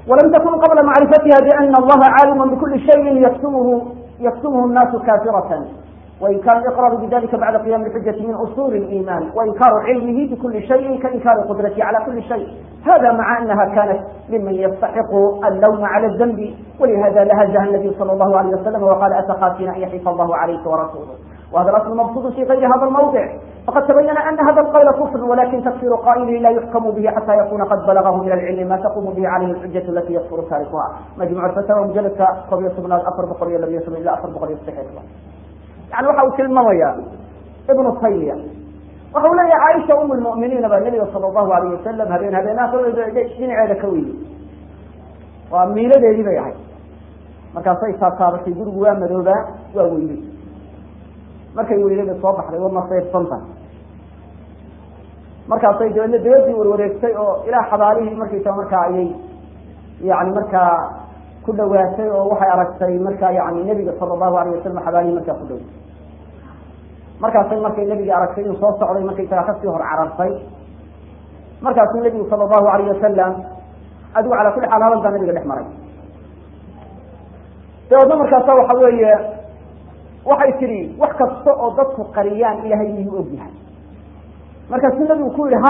walam takun qabla macrifatiha biana allaha caalimu bikuli shayin yaktumhu yaktumhu الnaasu kafiratan وإنكار الإقرار بذلك بعد قيام الحجة من أصول الإيمان وإنكار علمه بكل شيء كإنكار قدرته على كل شيء هذا مع أنها كانت ممن يستحق اللوم على الذنب ولهذا لهجها النبي صلى الله عليه وسلم وقال أتخافين أن يحيف الله عليك ورسوله وهذا الأصل مبسوط في غير هذا الموضع فقد تبين أن هذا القول كفر ولكن تفسير قائله لا يحكم به حتى يكون قد بلغه من العلم ما تقوم به عليه الحجة التي يكفر تاركها مجموع الفتاوى مجلد قضية من الأفر بقرية لم يسمى إلا أفر بقرية الصحيح yani waxa uu tilmaamaya ibnu taymiya waxa uu leeyahay caaisha um lmu'miniina baa nebiga sala allahu alayh wasalam habeen habeenaha dhinaceeda ka weyey waa miiladeedii bay ahayd markaasay taataabatay gurigu waa madoobaa waa weynay markay weynada soo baxday waa masaybsanta markaasay dabeedna dabadii warwareegtay oo ilaa xabaalihii markaysa markaa ayay yani markaa ku dhawaatay oo waxay aragtay marka yani nebiga sala allahu alayh wasalam xabaalihii markaa ku dhow markaasay markay nebigii aragtay inuu soo socday markaysagaa kasii hor carartay markaasuu nebigu sala allahu alayh wasalam adigu calaa kulli xaal hadalkaa nabiga dhex maray dabeedna markaasa waxa weeye waxay tidhi wax kasta oo dadku qariyaan ilaahay miyuu og yahay markaasuu nebigu ku yihi ha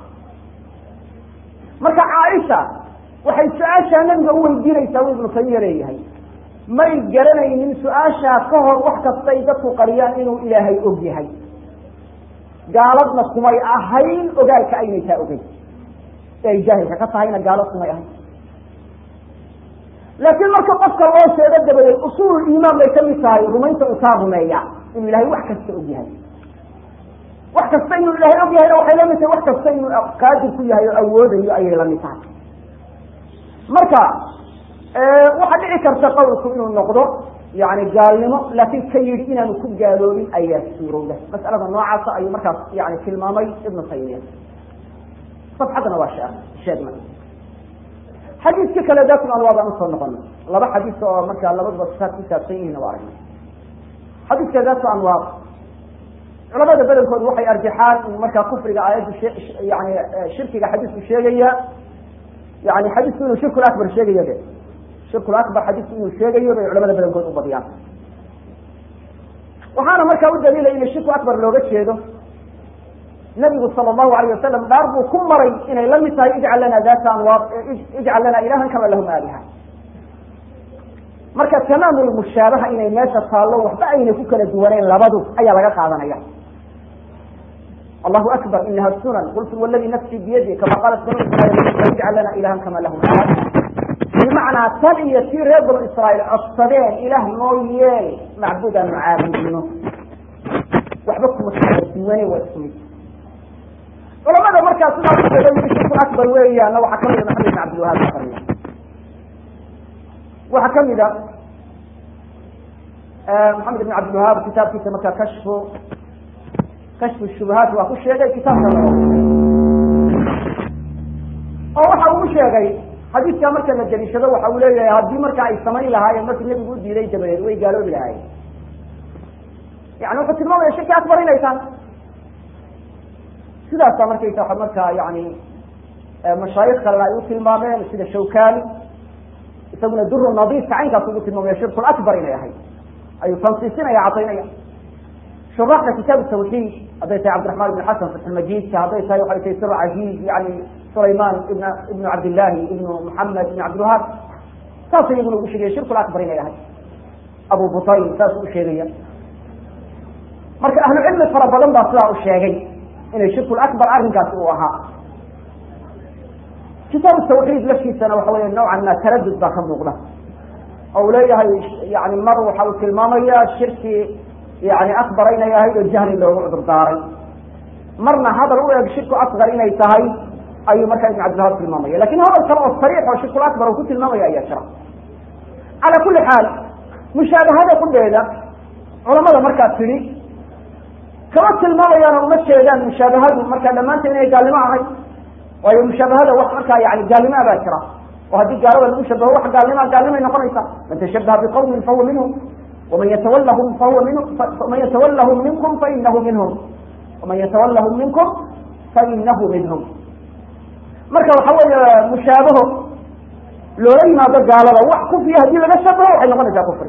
marka caaisha waxay su-aashaa nabiga u weydiinaysaa uu ibnu taymiya leeyahay may garanaynin su-aashaa ka hor wax kastay dadku qariyaan inuu ilaahay og yahay gaaladna kumay ahayn ogaalka aynay taa ogeyn e ay jaahilka ka tahayna gaalad kumay ahayn laakiin marka qofka loo sheego dabadeed usuul iimaan bay kamid tahay rumaynta uu taa rumeeya inuu ilahay wax kasta og yahay wax kasta inuu ilaahay og yahayna waxay lamid tahay wax kasta inuu qaadir ku yahay oo awoodayo ayay lamid tahay marka waxaa dhici karta qawlku inuu noqdo yani gaalnimo laakiin ka yidhi inaanu ku gaaloobin ayaa suurowda mas'alada noocaasa ayuu markaas yani tilmaamay ibnu taymiya safxaddana waa shee sheegna xadiiska kale datul anwaar baan usoo noqona laba xadiis oo markaa labaduba sifaad ku saabsan yihiin waa aragna xadiiska datu anwaar culamada badankoodu waxay arjaxaan in markaa kufriga aayaddu yani shirkiga xadiisku sheegaya yani xadiisku inuu shirkul akbar sheegayo de shirkul akbar xadiisku inuu sheegayo bay culamada badankood u badiyaan waxaana markaa u daliilaya in shirku akbar looga jeedo nabigu sala allahu alayh wasalam dhaar buu ku maray inay la mid tahay ijcal lana data anwaar ijcal lana ilahan kama lahum aaliha marka tamaamul mushaabaha inay meesha taallo waxba aynay ku kala duwaneen labadu ayaa laga qaadanaya allahu akbar inaha sunan qultu waladi nafsi biyadi kama qaalat banu israiil ijcal lana ilahan kama lahum aaliha bimacnaa tan iyo tii reer banu israa'iil codsadeen ilaah noo yeel macbuud aanu caabudino waxba kuma kala duwane waa isku mid culamada markaa sidaas sheega yii shirku akbar weeyaana waxaa kamida maxamed bin cabdilwahaab aqriya waxaa kamida maxamed ibn cabdilwahaab kitaabkiisa markaa kashfu kashfu shubahaat waa ku sheegay kitaabka oo waxa uu sheegay xadiidkaa marka la daliishado waxa uu leeyahay haddii marka ay samayn lahaayeen markii nebigu u diiday dabadeed way gaaloobi lahaayeen yani wuxuu tilmaamaya shirki akbar inay tahay sidaasa markaysa markaa yani mashaayik kalena ay u tilmaameen sida shawkani isaguna duru nadiifka caynkaas ugu tilmaamaya shirkul akbar inay ahayd ayuu tansiisinaya cadaynaya shuraaxda kitaab tawxiid hadday tahay cabdiraxmaan ibn xasan fatxulmajidka hadday tahay waxay tahay sir caziiz yani sulayman ibn ibnu cabdillahi ibnu muxamed ibn cabdilwahaab saas iyaguna ugu sheegaya shirkul akbar inay ahayd abu butayl saas u sheegaya marka ahlu cilmi fara badan baa sidaa u sheegay inay shirkul akbar arrinkaasi uu ahaa kitaab tawxiid laftiisana waxa weya nawcan ma taradud baa ka muuqda oo uu leeyahay yani mar waxa uu tilmaamaya shirki yani akbar inay ahayd oo jahli loogu cudur daaray marna hadal u eg shirku asgar inay tahay ayuu markaa ibn cabdilhab tilmaamaya lakin hadal kale oo sariix oo shirkul akbar uu ku tilmaamaya ayaa jira cala kuli xaal mushaabahada kudheeda culamada markaa tidhi kama tilmaamayaan oo uma jeedaan mushaabahadu markaa dhammaanta inay gaalnimo ahay waayo mushaabahada wax markaa yani gaalnimaa baa jira oo haddii gaalada lagu shabaho wax gaalnima gaalnimay noqonaysa man tashabaha biqawmin fahuwa minhum waman yatawallahum fahuwa min man yatawallahum minkum fainahu minhum waman yatawallahum minkum fainahu minhum marka waxa weeye mushaabaho loola yimaado gaalada wax kufriya haddii laga shabaho waxay noqonaysaa kufri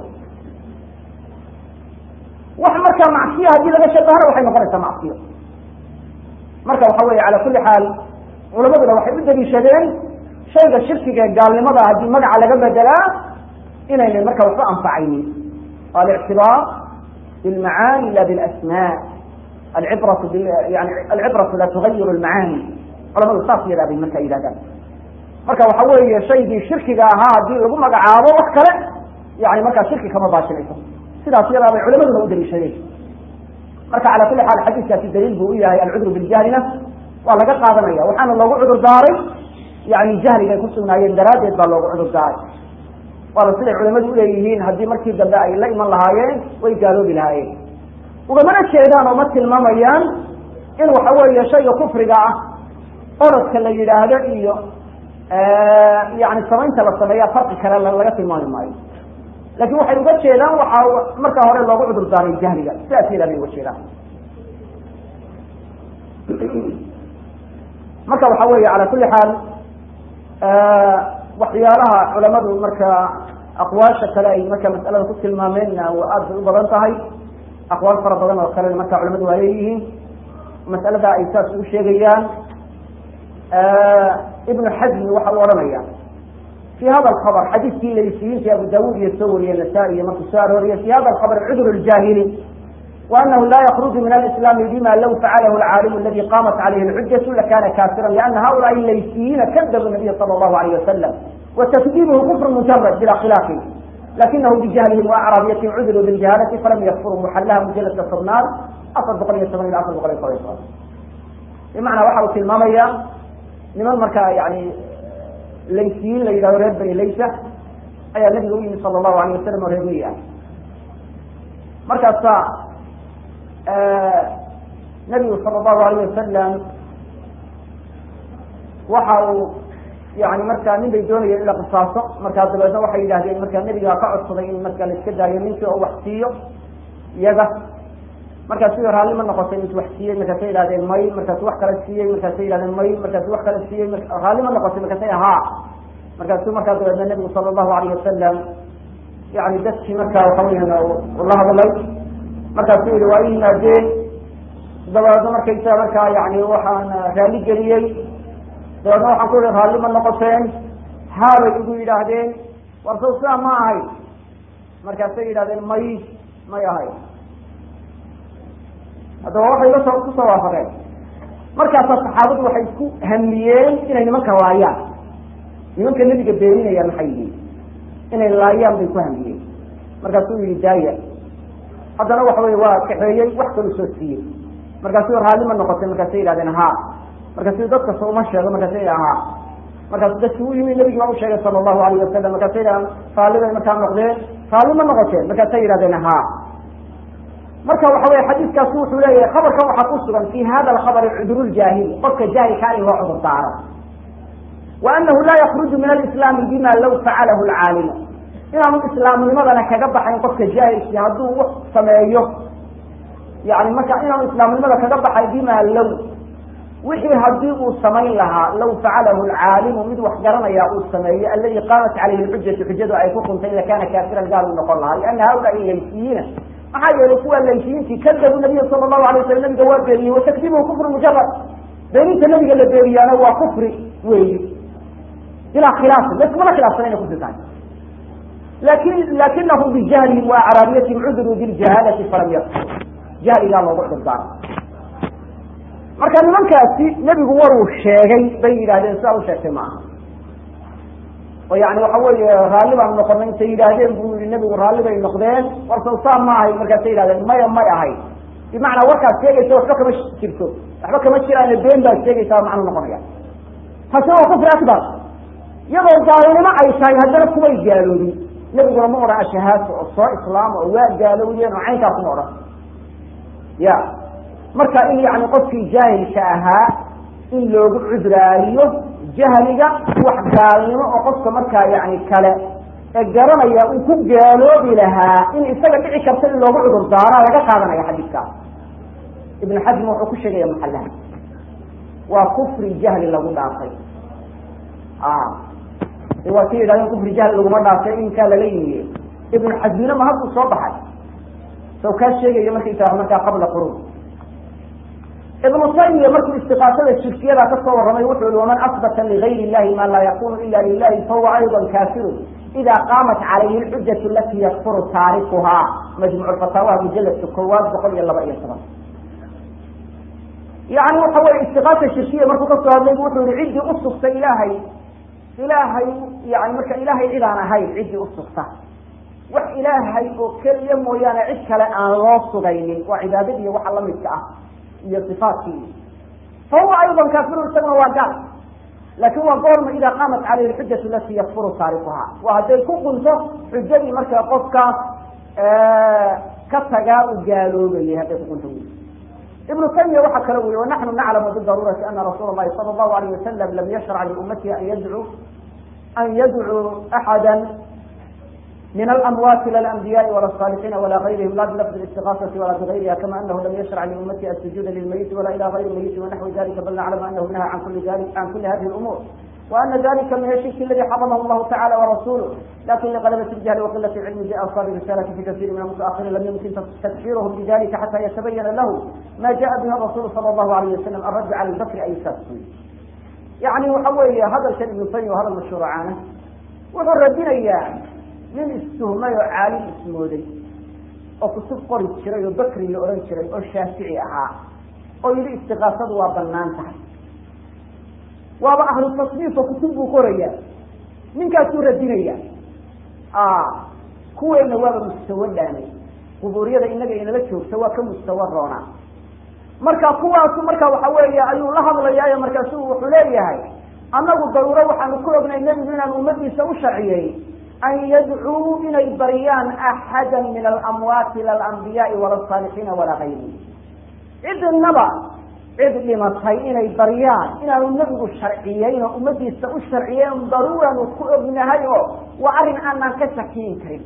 wax markaa macsiya haddii laga shabahana waxay noqonaysaa macsiyo marka waxa weeye cala kulli xaal culamaduna waxay u daliishadeen shayga shirkiga ee gaalnimada haddii magaca laga bedelaa inaynay marka waxba anfacaynin alictibaar bilmacaani la bilasmaa alcibratu yani alcibratu la tugayiru lmacaani culamadu saas yadaa bay markaa yidhahdaan marka waxa weeye shaygii shirkiga ahaa haddii lagu magacaabo wax kale yani markaa shirki kama baashinayso sidaas yadaa bay culamaduna u daliishadeen marka cala kulli xaal xadiiskaasi daliil buu u yahay alcudru biljahlina waa laga qaadanaya waxaana loogu cudur daaray yani jahligay ku sugnaayeen daraaddeed baa loogu cudur daaray waana siday culamadu uleeyihiin haddii markii dambe ay la iman lahaayeen way gaaloobi lahaayeen ugamana jeedaan oo ma tilmaamayaan in waxa weeye shayga kufriga ah orodka la yidhaahdo iyo yani samaynta la sameeya farqi kale laga tilmaami maayo lakin waxay uga jeedaan waxaa markaa hore loogu cudur daaray jahliga sidaas yadaa bay uga jeedaan marka waxa weeye cala kulli xaal waxyaalaha culamadu marka aqwaasha kale ay marka mas'alada ku tilmaameenna aad bay u badan tahay aqwaal fara badan oo kalena marka culamadu waa leeyihiin mas'alada ay saas ugu sheegayaan ibnu xazmi waxa uu odhanaya fi hada alkhabr xadiiskii laysiyiinti abu daawud iyo soo wariye nasaa-i iyo markuu soo arooriye fi hada alkhabr cudr اljahili وأنه لا يخرج من الإسلام بما لو فعله العالم الذي قامت عليه الحجة لكان كافرا لأن هؤلاء الليثيين كذبوا النبي صلى الله عليه وسلم وتكذيبه كفر مجرد بلا خلاف لكنه بجهلهم وأعرابيتهم عذروا بالجهالة فلم يكفروا محلها مجلد الصرنار أصل بقرية سبعين أصل بقرية قرية بمعنى waxau tilmaamaya niman markaa yani laysiyiin la yidhahdo reer bani laysa ayaa nabiga u yimi sala allahu alayh wasalam oo reer miyi ah markaasa nabigu sala allahu alayh wasalam waxa uu yani markaa nin bay doonayeen in la qisaaso markaa dabeedna waxay yidhahdeen markaa nebigaa ka codsaday in markaa la iska daayo ninkii oo wax siiyo iyaga markaasu raalli ma noqotay intu wax siiyey markaasay yidhahdeen may markaasu wax kale siiyey markaasay yidhahdeen may markaasu wax kale siiyey raalli ma noqotay markaasay haa markaasu markaa dabeedna nebigu sala allahu alayh wasalam yani dadkii markaa waxa weyan la hadlay markaasuu yihi waa i yimaadeen dabeedna markaysa markaa yani waxaan raalli geliyey dabeedna waxaan ku yihi raalli ma noqoteen haabay igu yidhaahdeen war sow sidaa ma ahay markaasay yidhahdeen may may ahay haddaba waxay lasoo kusoo waafaqeen markaasaa saxaabadu waxay ku hamiyeen inay nimanka laayaan nimanka nebiga beeninayaan maxay yihiin inay laayaan bay ku hamiyeen markaasuu yihi daaya haddana waxa wey waa kaxeeyey wax kalu soo siiyey markaasuu raalli ma noqotay markaasay yidhahdeen ha markaasu dadka so uma sheego markaasa yidha ha markaasu dadki u yimi nabigi baa u sheegay sala allahu alayh wasalam markaasa yidhahdeen raalli bay markaa noqdeen raalli ma noqoteen markaasay yidhahdeen ha marka waxa wey xadiiskaasi wuxuu leeyahay khabarkan waxaa ku sugan fi hada alkhabari cuduru ljaahili qofka jaahilkaa in loo cudur daaro wa anahu laa yakruju min alislaami bima law facalahu lcaalimu inaanu islaamnimadana kaga baxayn qofka jaahilkii hadduu wax sameeyo yani marka inaanu islaamnimada kaga baxay bima low wixii haddii uu samayn lahaa law facalahu lcaalimu mid wax garanaya uu sameeyo aladi qaamat calayhi lxujatu xujadu ay ku quntay lakana kaafiran gaal uu noqon lahaa liana haulaai laysiyiina maxaa yeelay kuwa laysiyiintii kadabu nabiya sala allahu alay waslam nabiga waa beeniyey watakdibuhu kufru mujarad beeninta nabiga la beeniyaana waa kufri weyi bilaa khilaafin laismana khilaafsan inay kufri tahay lakin lakinahum bijahlihim wa acraabiyatihim cuduruu biljahaalati falam yakfur jahligaa loogu cudurdaara marka nimankaasi nebigu waruu sheegay bay yidhahdeen sidaa u sheegtay maaha oo yani waxa weeye raalli baan noqonay intay yidhaahdeen buu yihi nebigu raalli bay noqdeen war sawsaa ma ahay markaasay yidhahdeen maya may ahay bimacnaa warkaad sheegaysa waxba kama jirto waxba kama jiraane been baad sheegaysaa macnuu noqonaya taasi waa kufri akbar iyadoo gaalnimo ay tahay haddana kumay gaaloobin nebiguna ma odhan ashahaato oo soo islaama oo waa gaalowdeen oo caynkaa kuma odhan ya marka in yani qofkii jaahilka ahaa in loogu cudraariyo jahliga wax gaalnimo oo qofka markaa yani kale ee garanaya uu ku gaaloobi lahaa in isaga dhici karta in loogu cudur daaraa laga qaadanaya xadiidkaas ibnu xasm wuxuu ku sheegaya maxalaha waa kufri jahli lagu dhaafay waa ka yidhahdeen kufri jahl laguma dhaafay inkaa lala yimiye ibnu xasmina ma hadduu soo baxay soo kaa sheegaya markaysaa markaa qabla quruun ibnu taymiya markuu istiqaasada shirkiyada ka soo warramay wuxuu yihi waman asbata ligayr illahi ma laa yakunu ila lilahi fahuwa ayضa kafirun ida qaamat calayhi lxujatu alati yakfuru taarikuhaa majmuc fataawaha mujaladka koowaad boqol iyo laba iyo toban yani waxa weye istiqaasa shirkiya markuu kasoo hadlay bu wuxuu yihi ciddii usugta ilaahay ilaahay yani marka ilaahay cid aan ahayn ciddii usugta wax ilaahay oo keliya mooyaane cid kale aan loo sugaynin waa cibaadadii waxa lamidka ah iyo صifaadkii fahuwa ayضa kafirun isaguna waa gaal lakin waa goorma ida qaamat calayhi xujatu lati yakfuru taarikuha waa hadday ku qunto xujadii markaa qofkaas ka tagaa u gaaloobayay hadday kuqunto ibnu taymiya waxa kale u yihi wanaxnu naclamu bidaruurati ana rasuula اlahi salى اlahu alayh wasalam lam yashrac liummatihi an yadcuu an yadcuu axada من الأموات لا الأنبياء ولا الصالحين ولا غيرهم لا بلفظ الاستغاثة ولا بغيرها كما أنه لم يشرع لأمته السجود للميت ولا إلى غير الميت ونحو ذلك بل نعلم أنه نهى عن كل ذلك عن كل هذه الأمور وأن ذلك من الشرك الذي حرمه الله تعالى ورسوله لكن لغلبة الجهل وقلة العلم بأوصال الرسالة في كثير من المتأخرين لم يمكن تكفيرهم بذلك حتى يتبين له ما جاء به الرسول صلى الله عليه وسلم الرد على البكر أي سبسي يعني وحوي هذا الشيء ابن تيمية وهذا المشهور عنه wuxuu radinayaa nin istuhmay oo caalim ismooday oo kutub qori jiray oo bakri la odhan jiray oo shaafici ahaa oo yidhi istiqaasadu waa banaan tahay waaba ahlu tasniif oo kutub buu qoraya ninkaasuu radinaya kuweena waaba mustawa dhaanay qubuuriyada inaga inala joogta waa ka mustawa roona marka kuwaasu marka waxa weeye ayuu la hadlayaayo markaasu wuxuu leeyahay annagu daruuro waxaanu ku ognay nebigu inaan ummadiisa u sharciyey an yadcuu inay baryaan axada min alamwaati ila alambiyaai wala asaalixiina walaa gayrihi cidnaba cid dhimatay inay baryaan inaanu nebigu sharciyeyn oo ummadiisa u sharciyeyn daruuranu ku ognahay oo waa arrin aanaan ka shakiyin karin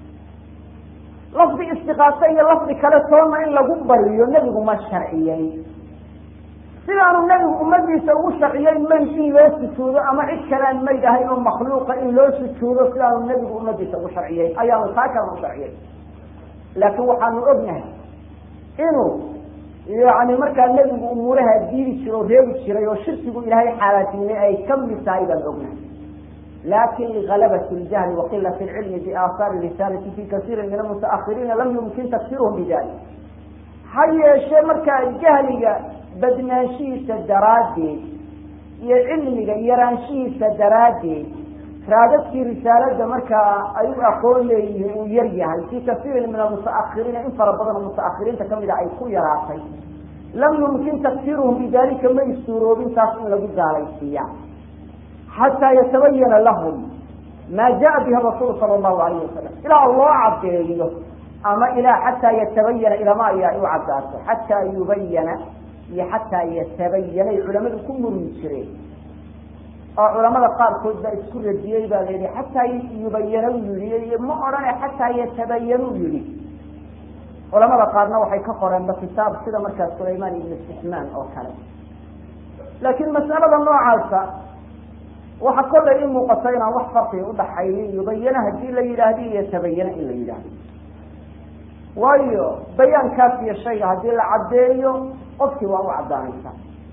lafdi istiqaaso iyo lafdi kale toona in lagu bariyo nebigu ma sharciyeyn sidaanu nebigu ummadiisa ugu sharciyey mayd in loo sujuudo ama cid kalean mayd ahayn oo makhluuqa in loo sujuudo sidaanu nebigu ummadiisa ugu sharciyey ayaanu taa kalena u sharciyey laakiin waxaanu ognahay inuu yani markaa nebigu umuuraha diidi jiro o reebi jiray oo shirkigu ilaahay xaalaadnimay ay kamid tahay baan ognahay lakin ligalabat ljahli waqilat lcilmi biaahaari risaalati fi kasiirin min almutaahiriina lam yumkin tafsiruhum bidalik ha yeeshee markaa jahliga badnaanshihiisa daraaddeed iyo cilmiga yaraanshihiisa daraaddeed raadadkii risaalada markaa ay u aqoon leeyihiin uu yar yahay fi kasiirin min almutaahiriina in fara badan oo mutaahiriinta kamida ay ku yaraatay lam yumkin tafsiruhum bidalika may suuroobin taas in lagu gaalaysiiya xataa yatabayana lahum maa jaa bihi rasuul sala allahu alayh wasalam ilaa loo cadeeyo ama ilaa xataa yatabayana ilama ayaa u cadaato xataa yubayana iyo xataa yatabayanay culamadu ku murmi jireen oo culamada qaarkood baa isku radiyey baa layihi xataa yubayana u yihi ma odhane xataa yatabayanu yihi culamada qaarna waxay ka qoreenba kitaab sida markaa sulaymaan ibnu sixmaan oo kale laakiin mas'alada noocaasa waxa kollay i muuqata inaan wax farqiga udhaxaynin yubayana hadii la yidhaahdo iyo tabayana in la yidhaahdo waayo bayaankaas iyo shayga haddii la caddeeyo qofkii waa u caddaanaysa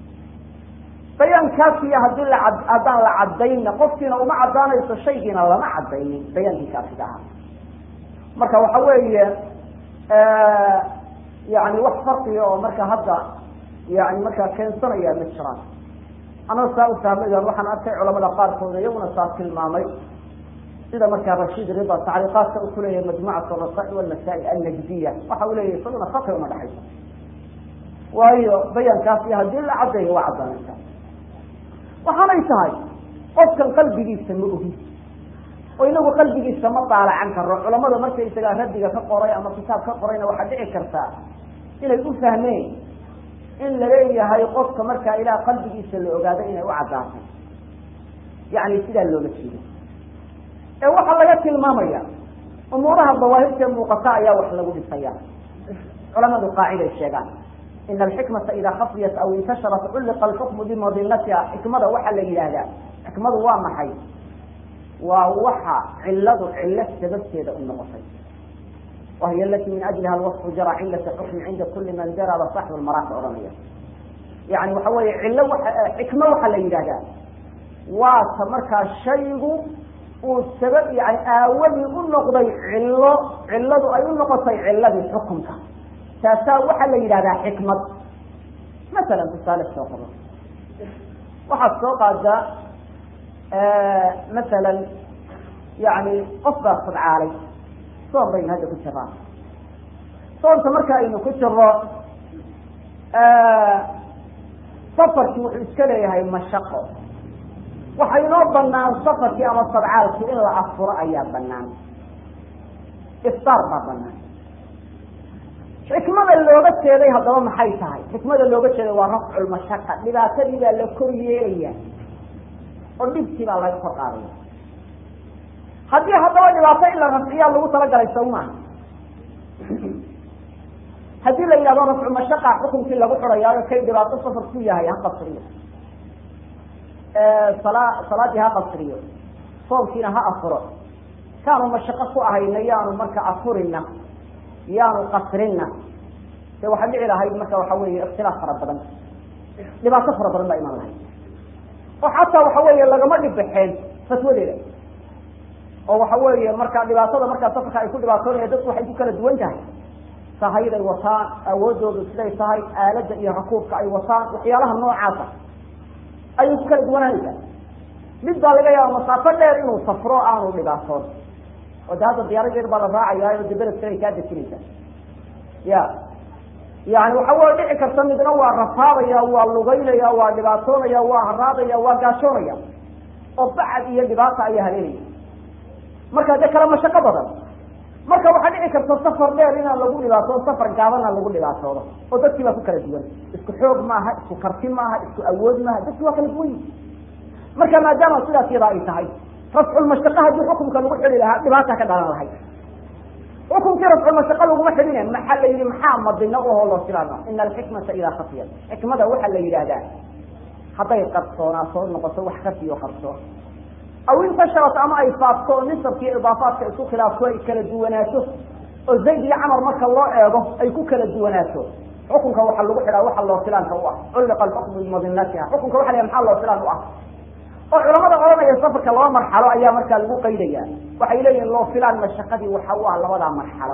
bayaankaas iyo hadii la haddaan la caddaynna qofkiina uma caddaanayso shaygiina lama caddaynin bayaankii kaasida ahaa marka waxa weeye yani wax farqiga oo marka hadda yani markaa keensanaya ma jiraan anaa saa u fahmay waxaan arkay culamada qaarkooda iyaguna saa tilmaamay sida markaa rashiid rida tacriiqaadka uu kuleeyahay majmucat rasail walmasaa'il annajdiya waxa uu leeyahay isaguna farqi uma dhexayso waayo bayaankaas iyo haddii la caddeeyo waa caddaanaysa waxaanay tahay qofkan qalbigiisa ma ogi oo inagu qalbigiisa ma daalacan karo culamada markaysagaa radiga ka qoray ama kitaab ka qorayna waxaa dhici kartaa inay u fahmeen in laleeyahay qofka markaa ilaah qalbigiisa la ogaado inay u caddaatay yani sidaa looga jeedo ee waxaa laga tilmaamaya umuuraha dawaahirtee muuqata ayaa wax lagu dhisaya culamadu qaaciday sheegaan ina alxikmata idaa khafiyat aw intasharat culliqa alxukmu bimadinatiha xikmada waxaa la yidhaahdaa xikmadu waa maxay waa waxa ciladu cilo sababteeda u noqotay wahiy alati min ajliha alwasfu jara cilata xukmi cinda kuli man jaraba saxbu lmaraaka odhanaya yani waxa weeye cilo waa xikmo waxaa la yidhahdaa waa ta markaa shaygu uu sabab yani aawadii u noqday cilo ciladu ay u noqotay ciladii xukunka taasaa waxaa la yidhahdaa xikmad masalan tusaale soo qabo waxaad soo qaadaa masalan yani qof baa sadcaalay soon baynu hadda ku jiraa soonta marka aynu ku jiro safarkii wuxuu iska leeyahay mashaqo waxa inoo banaan safarkii ama sadcaalkii in la afuro ayaa banaan iftaar baa banaan xikmada looga jeeday haddaba maxay tahay xikmada looga jeeday waa rafculmashaqa dhibaatadii baa la kor yeelaya oo dhibkii baa laga kor qaadaya haddii haddaba dhibaato in la rafciyaa lagu talagalay sawmaa haddii la yidhahdo rafcu mashaqa xukunkii lagu xurayaayo kay dhibaato safar ku yahay ha qasriyo sala salaadii ha qasriyo soomkiina ha afuro kaanu mashaqo ku ahayna yaanu marka afurina yaanu qasrina de waxaa dhici lahayd marka waxa weeye ikhtilaaf fara badan dhibaato fara badan baa imaan lahayd oo xataa waxa weeye lagama dhibbaxeen fatwadeeda oo waxa weeye marka dhibaatada markaa safarka ay ku dhibaatoonaya dadku waxay ku kala duwan tahay sahayday wataan awoodoodu siday tahay aaladda iyo rakuubka ay wataan waxyaalaha noocaasa ayay ku kala duwananaysaa mid baa laga yaaba masaafo dheer inuu safro aanu dhibaatoon oo de hadda diyaarad yar baa la raacayaayo de beledka ay kaa dejinaysaa ya yani waxa way dhici karta midna waa rafaadaya waa lugaynaya waa dhibaatoonaya waa haraadaya waa gaajoonaya oo bacad iyo dhibaata ayaa habeenaya marka dee kala mashaqo badan marka waxaa dhici karta safar dheer inaan lagu dhibaatoodo safar gaabana lagu dhibaatoodo oo dadkii baa ku kala duwan isku xoog maaha isku karti maaha isku awood maaha dadki waa kala duwan yihi marka maadaama sidaas yadaa ay tahay rafculmashaqa haddii xukumka lagu xidi lahaa dhibaata ka dhalan lahayd xukumkii rafculmashaqa laguma xidhine maxaa la yihi maxaa madino ahoo loo silaama ina alxikmata idaa khafiyat xikmada waxaa la yidhaahdaa hadday qarsoonaato noqoto wax kafiyo qarsoon aw intasharat ama ay faafto oo nisabka iyo idaafaadka isku khilaafto ay kala duwanaato oo zayd iyo camar marka loo eego ay ku kala duwanaato xukunka waxaa lagu xidhaa waxa loo filaanka u ah culliqa alxukmu bimadinatiha xukunka waxa la maxaa loo filaan u ah oo culamada odhanaya safarka laba marxalo ayaa markaa lagu qaydaya waxay leeyihin loo filaan mashaqadii waxa u ah labadaa marxalo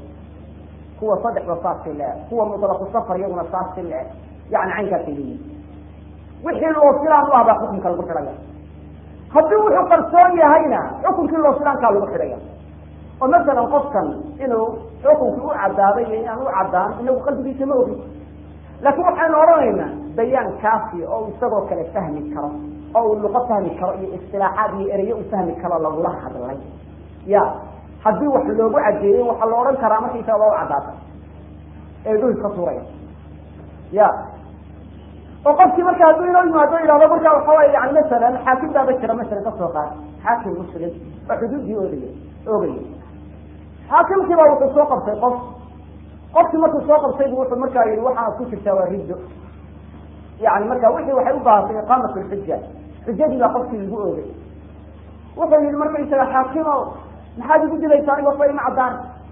kuwa saddexda saasi le kuwa mutlaqu safar iyaguna saasi le yani caynkaasay leeyihin wixii loo filaan u ah baa xukunka lagu xidhaya haddii wuxuu qarsoon yahayna xukunkii loo filaankaa lagu xidhaya oo masalan qofkan inuu xukunkii u cadaaday iyo inaan u cadaan inagu qalbigiisa ma ogin laakiin waxaynu odhanaynaa bayaan kaafi oo isagoo kale fahmi karo oo uu luqo fahmi karo iyo istilaaxaad iyo ereyo u fahmi karo lagula hadlay ya haddii wax loogu cadeeyey waxaa la odhan karaa markaysaga waa u cadaata ee dhuhi ka tuuraya ya oo qofkii marka hadduu inoo yimaado yihahdo marka waxa way yani masalan xaakim baaba jira masalan kasoo qaad xaakim muslim oo xuduuddii oogaya oogaya xaakimkii baa wuxuu soo qabtay qof qofkii markuu soo qabtay bu wuxuu markaa yihi waxaad ku jirtaa waa riddo yani marka wixii waxay u baahatay iqaamat lxuja xujadii baa qofkii lagu oogay wuxuu yihi markaysaga xaakimo maxaad igu dilaysaa aniga waxba ima caddaan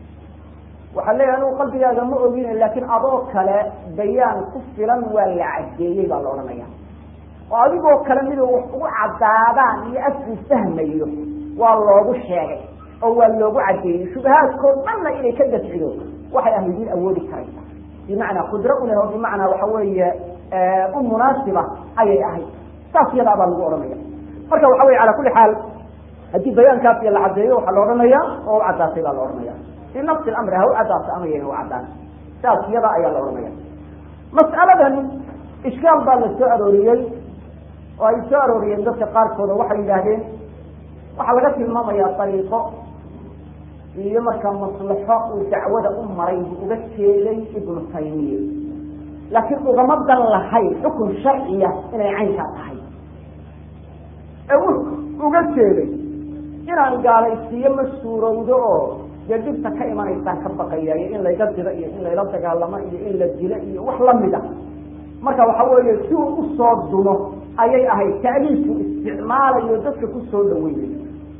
waxaa leeyahay anugu qalbigaaga ma ogin laakiin adoo kale bayaan ku filan waa la caddeeyey baa la odhanaya oo adigoo kale miduu wax ugu caddaadaan iyo afkuu fahmayo waa loogu sheegay oo waa loogu caddeeyey shubahaadkoo dhanna inay ka dafcido waxay ahlidiin awoodi karaysa bimacnaa qudro u leh oo bimacnaa waxa weeye u munaasiba ayay ahayd saas iyadaa baa lagu odhanaya marka waxa weye calaa kulli xaal haddii bayaankaas iyo la caddeeyo waxaa la odhanaya oo u caddaatay baa la odhanaya fi nafsi lamri ha u caddaato ama yayna u caddaan saas iyada ayaa la odhanaya mas'aladan ishkaal baa la soo arooriyey oo ay soo arooriyeen dadka qaarkooda waxay yidhaahdeen waxaa laga tilmaamayaa dariiqo iyo markaa maslaxo uu dacwada u maray buu uga jeeday ibnu taymiya laakiin ugama dan lahayn xukun sharciya inay caynkaa tahay ee wuxuu uga jeeday inaan gaalaysiiyo ma suurowdo oo dee dhibta ka imanaysaan ka baqaya iyo in layga diro iyo in layla dagaalamo iyo in la dilo iyo wax lamid a marka waxa weeye si uu usoo dumo ayay ahayd ta'liifku isticmaalayo dadka kusoo dhaweynayo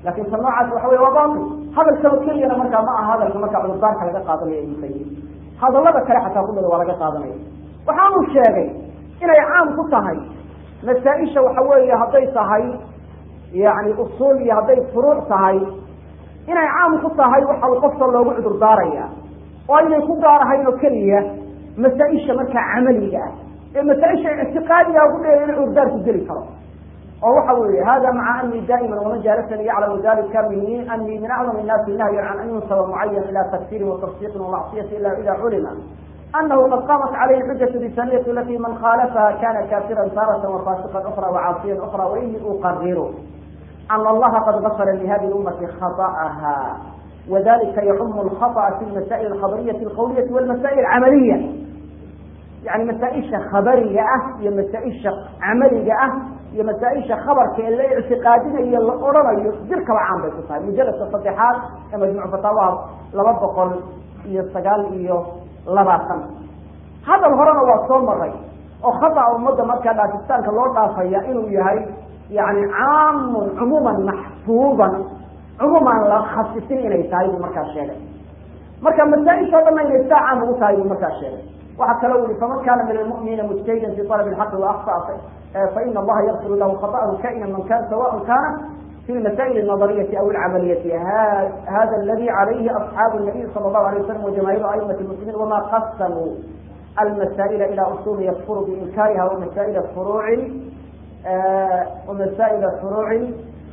lakin ta noocaas waxa wey waa batil hadalkaba keliyana markaa ma aha hadalka markaa cudurdaarka laga qaadanayo ibnu taymiya hadalada kale xataa kumida waa laga qaadanaya waxaanu sheegay inay caam ku tahay masaa-isha waxa weeye hadday tahay yani usuul iyo hadday furuuc tahay inay caam ku tahay waxa qofka loogu cudur daaraya oo aynay ku gaarahayn oo keliya masaa-isha markaa camaliga ah ee masaa-isha ictiqaadiga ku dheer in cudurdaarku geli karo oo waxa weeye hada maca ani daa'ima waman jaalasani yaclamu dalika mini ani min acdam الnaasi nahyan can an yunsaba mucayan ila takfirin watasdiiqin wamacsiyati ila ida culima anahu qad qamat calayhi xujaة bisaniyati alati man khalafaha kana kafiran tarata wafasiqan ukra wacaasiyan ukra waini uqariru ana allaha qad gafara lihadi اlummati khaطأha wadalika yacum اlkhaطأ fi lmasa'il alkhabariyati alqawliyati walmasa'il alcamaliya yani masaa-isha khabariga ah iyo masaa-isha camaliga ah iyo masaa-isha khabarka ee la ictiqaadinayo la odhanayo jirkaba caan bay ku tahay mujaladka saddexaad ee majmuc fataawaha laba boqol iyo sagaal iyo labaatan hadal horena waa soo maray oo khata ummadda markaa dhaafitaanka loo dhaafaya inuu yahay yani caamun cumuuman maxfuudan cumuuman la khasisin inay tahay buu markaa sheegay marka masaa-isha o dhanna inay saa caam ugu tahay buu markaa sheegay waxaa kaloo yihi faman kana min almu'miniina mujtahidan fi alab اlxaqi waakطa faina allaha yakfiru lahu khaطأhu kaina man kan sawaء kana fi masaa'il الnadariyati aw اlcamaliyati hada aladi calayhi asxaabu الnabiy salى الlahu alيه wasalam wajamaahiru aimati اlmuslimiin wama qasamuu almasa'ila ila usuli yakfuru biinkariha wamasaa'il furuuci wamasaa'il furuuci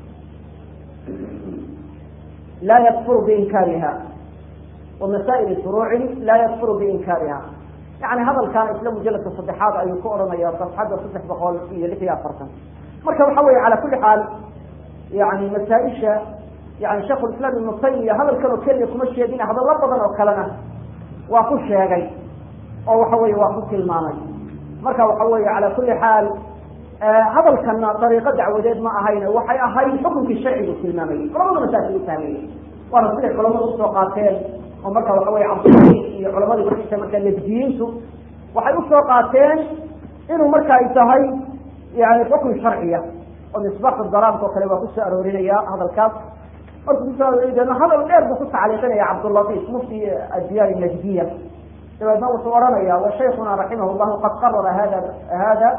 la yakfuru biinkariha wamasaa'il furuuci la yakfuru biinkariha yani hadalkan isla mujaladka saddexaad ayuu ku odhanaya safxadda saddex boqol iyo lix iyo afartan marka waxa weye cala kuli xaal yani masaa-isha yani sheikh lislaam ibnu taymiya hadalkan oo keliya kuma sheegin hadallo badan oo kalena waa ku sheegay oo waxa weye waa ku tilmaamay marka waxa weye cala kuli xaal hadalkana dariiqo dacwadeed ma ahayn waxay ahayd xukunkii sharcigu tilmaamayay culamaduna saasay u fahmayey waana siday culamadu usoo qaateen oo marka waxa weye cabdulai iyo culamadii markaysa markaa nafdiyiintu waxay usoo qaateen inuu marka ay tahay yani xukun sharciya oo misbaaxu dalaamka oo kale waa kusoo aroorinaya hadalkaas markuu kusoo aroorina hadal dheer buu ku tacliiqinaya cabdulatiif mufti adiyaan najdiya dabeedna wuxuu ohanaya wa shaykuna raximah llahu qad qarara hada hada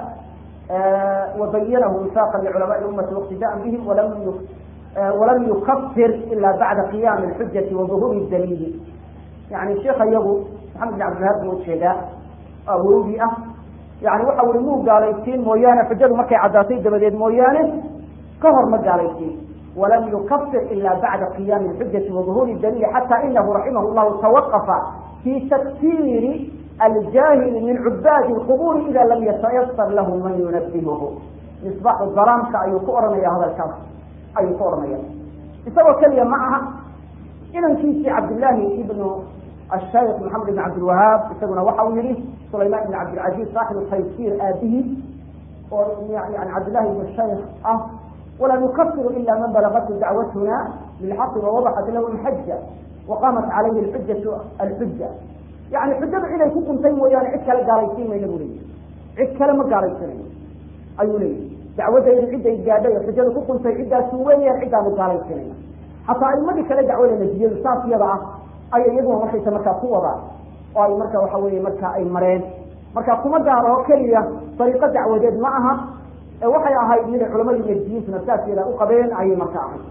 wabayanahu wifaqa liculamaai ummati wاqtidaan bihim walam walam yukafir ila bacda qiyami اlxujati wa duhuuri daliili yani sheika iyagu maxamed bin cabdilhaab buu ujeedaa awogi ah yani waxa uri muu gaalaysiin mooyaane xujadu markay caddaatay dabadeed mooyaane ka hor ma gaalaysiin walam yukafir ila bacda qiyami اlxujati wa duhuuri daliili xata inahu raximah llahu tawaqafa fi takfiri aljahili min cubaadi اlquburi ida lam yatayasar lahu man yunabihuhu misbaxu dalaamka ayuu ku ohanaya hadalkaas ayuu ku ohanaya isagoo keliya ma aha inankiisii cabdillaahi ibnu ashaykh maxamed ibn cabdilwahaab isaguna waxa uu yihi sulayman ibn cabdilcaziz saaxibu taysiir aabihi oo yani cabdillahi ibn shaykh ah walaa nukafiru ila man balagatu dacwatuna bilxaqi wawadaxat lahu lxaja waqamat calayhi alxujatu alxuja yani xujadu ciday ku quntay mooyaane cid kale gaalaysiin mayna bu leeyahy cid kale ma gaalaysiinayo ayuu leeyahy dacwadaydu ciday gaadhay oo xujada ku quntay ciddaasu weeyaan ciddaanu gaalaysiinayna hataa aimadii kale dacwada najiyadu saas yada ah ayay iyaguna markaysa markaa ku wadaan oo ay marka waxa weye marka ay mareen marka kuma gaaro keliya dariiqo dacwadeed ma aha ee waxay ahayd miday culamadii najiyintuna saas yada u qabeen ayay marka ahayd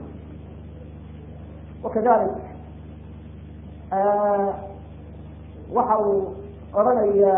wakadalik waxa uu odhanaya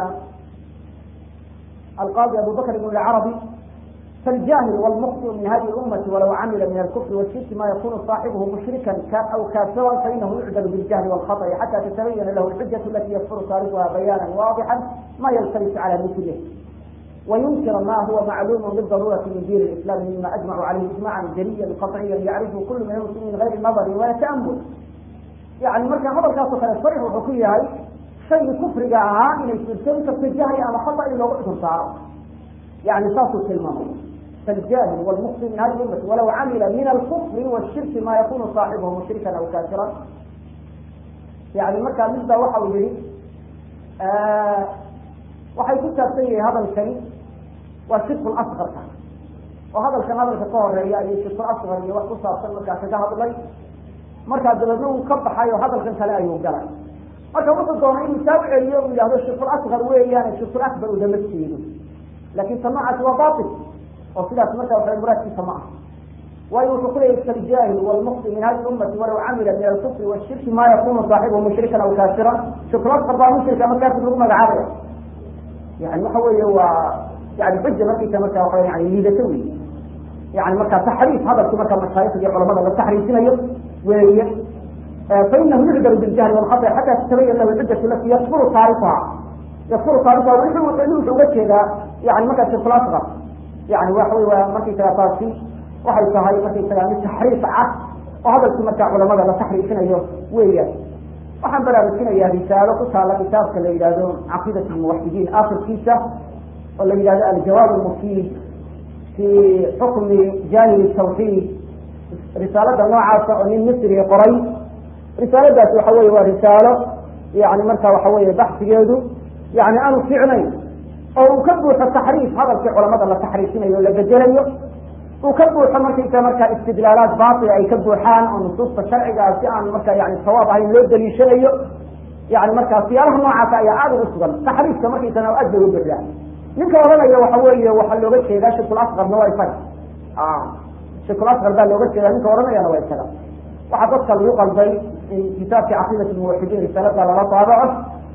alqaadi abu bakr ibn lcarabi فالجاهل والمخطئ من هذه الأمة ولو عمل من الكفر والشرك ما يكون صاحبه مشركا أو كافرا فإنه يعدل بالجهل والخطأ حتى تتبين له الحجة التي يكفر صاحبها بيانا واضحا ما يلتبس على مثله وينكر ما هو معلوم بالضرورة من دين الإسلام مما أجمع عليه إجماعا جليا قطعيا يعرفه كل من المسلمين غير نظر ولا تأمل يعني مركا هذا الكاس كان صريح وحكي هاي شيء كفر جاءها إن يسلسل كالتجاهي أما خطأ إلا وقت صار يعني صاص الكلمة فالجاهل والمخطئ من هذه الأمة ولو عمل من الكفر والشرك ما يكون صاحبه مشركا أو كافرا يعني مركا مثل وحو به آه waxay ku saabsan yahay hadalkani waa sidqu asqarka oo hadalkan hadalka ka horeeya iyo shirkul asqar iyo wax ku saabsan markaa kaga hadlay markaa dabeedna uu ka baxay oo hadalkan kale ayuu galay marka wuxuu doonay inuu taa u celiyo u yidhahdo shirkul asqar weeyaan shirkul akbar ugama jeedo laakin ta noocaasi waa batil oo sidaas marka waxa muraadkiisa ma aha waayo wuxuu kuleyahy kaljaahil walmukti min hadi ummati walaw camila min alkufri washirki ma yakunu saaxibuhu mushrikan aw kaafiran shirkul asqar baa mushrika ama kaafir lagu magacaabaya yani waxa weeye waa yani xuja markaysa marka waa yani liidato wey yani marka taxriif hadalki marka mashaayikh iyo culamada la taxriifinayo weeye fainahu yucdaru biljahli walkhata xata tatabayan lahu xujatu lati yakfuru taarifuha yakfuru taarifuha wuxuu uga jeedaa yani markaa shirkul asqar yani waxa wey waa markaysaga taasi waxay tahay markaysaga mid taxriif cad oo hadalkii markaa culamada la taxriifinayo weeyaan waxaan baraarujinayaa risaalo ku taala kitaabka la yidhahdo caqiidat lmuwaxidiin akhirkiisa oo la yidhahdo aljawaab almufiid fi xukmi janib tawxiid risaalada noocaasa oo nin misri qoray risaaladaasi waxa weye waa risaalo yani marka waxa weye baxsigeedu yani aanu fiicnayn oo uu ka buuxo taxriif hadalkii culamada la taxriifinayo o la bedelayo uu ka buuxo markaysa markaa istidlaalaad baatila ay ka buuxaan oo nusuusta sharcigaa si aan marka yani sawaab ahayn loo daliishanayo yani markaa siyaalaha noocaasa ayaa aada ugu sugan taxriifka markaysa aad bay u buuxdaa ninka odhanaya waxa weeye waxaa looga jeedaa shirkul asqarna waa isaga shirkul asqar baa looga jeedaa ninka odhanayana waa isaga waxaa dadka lagu qalbay in kitaabkii caqiidat lmuwaxidiin risaalada lala daabaco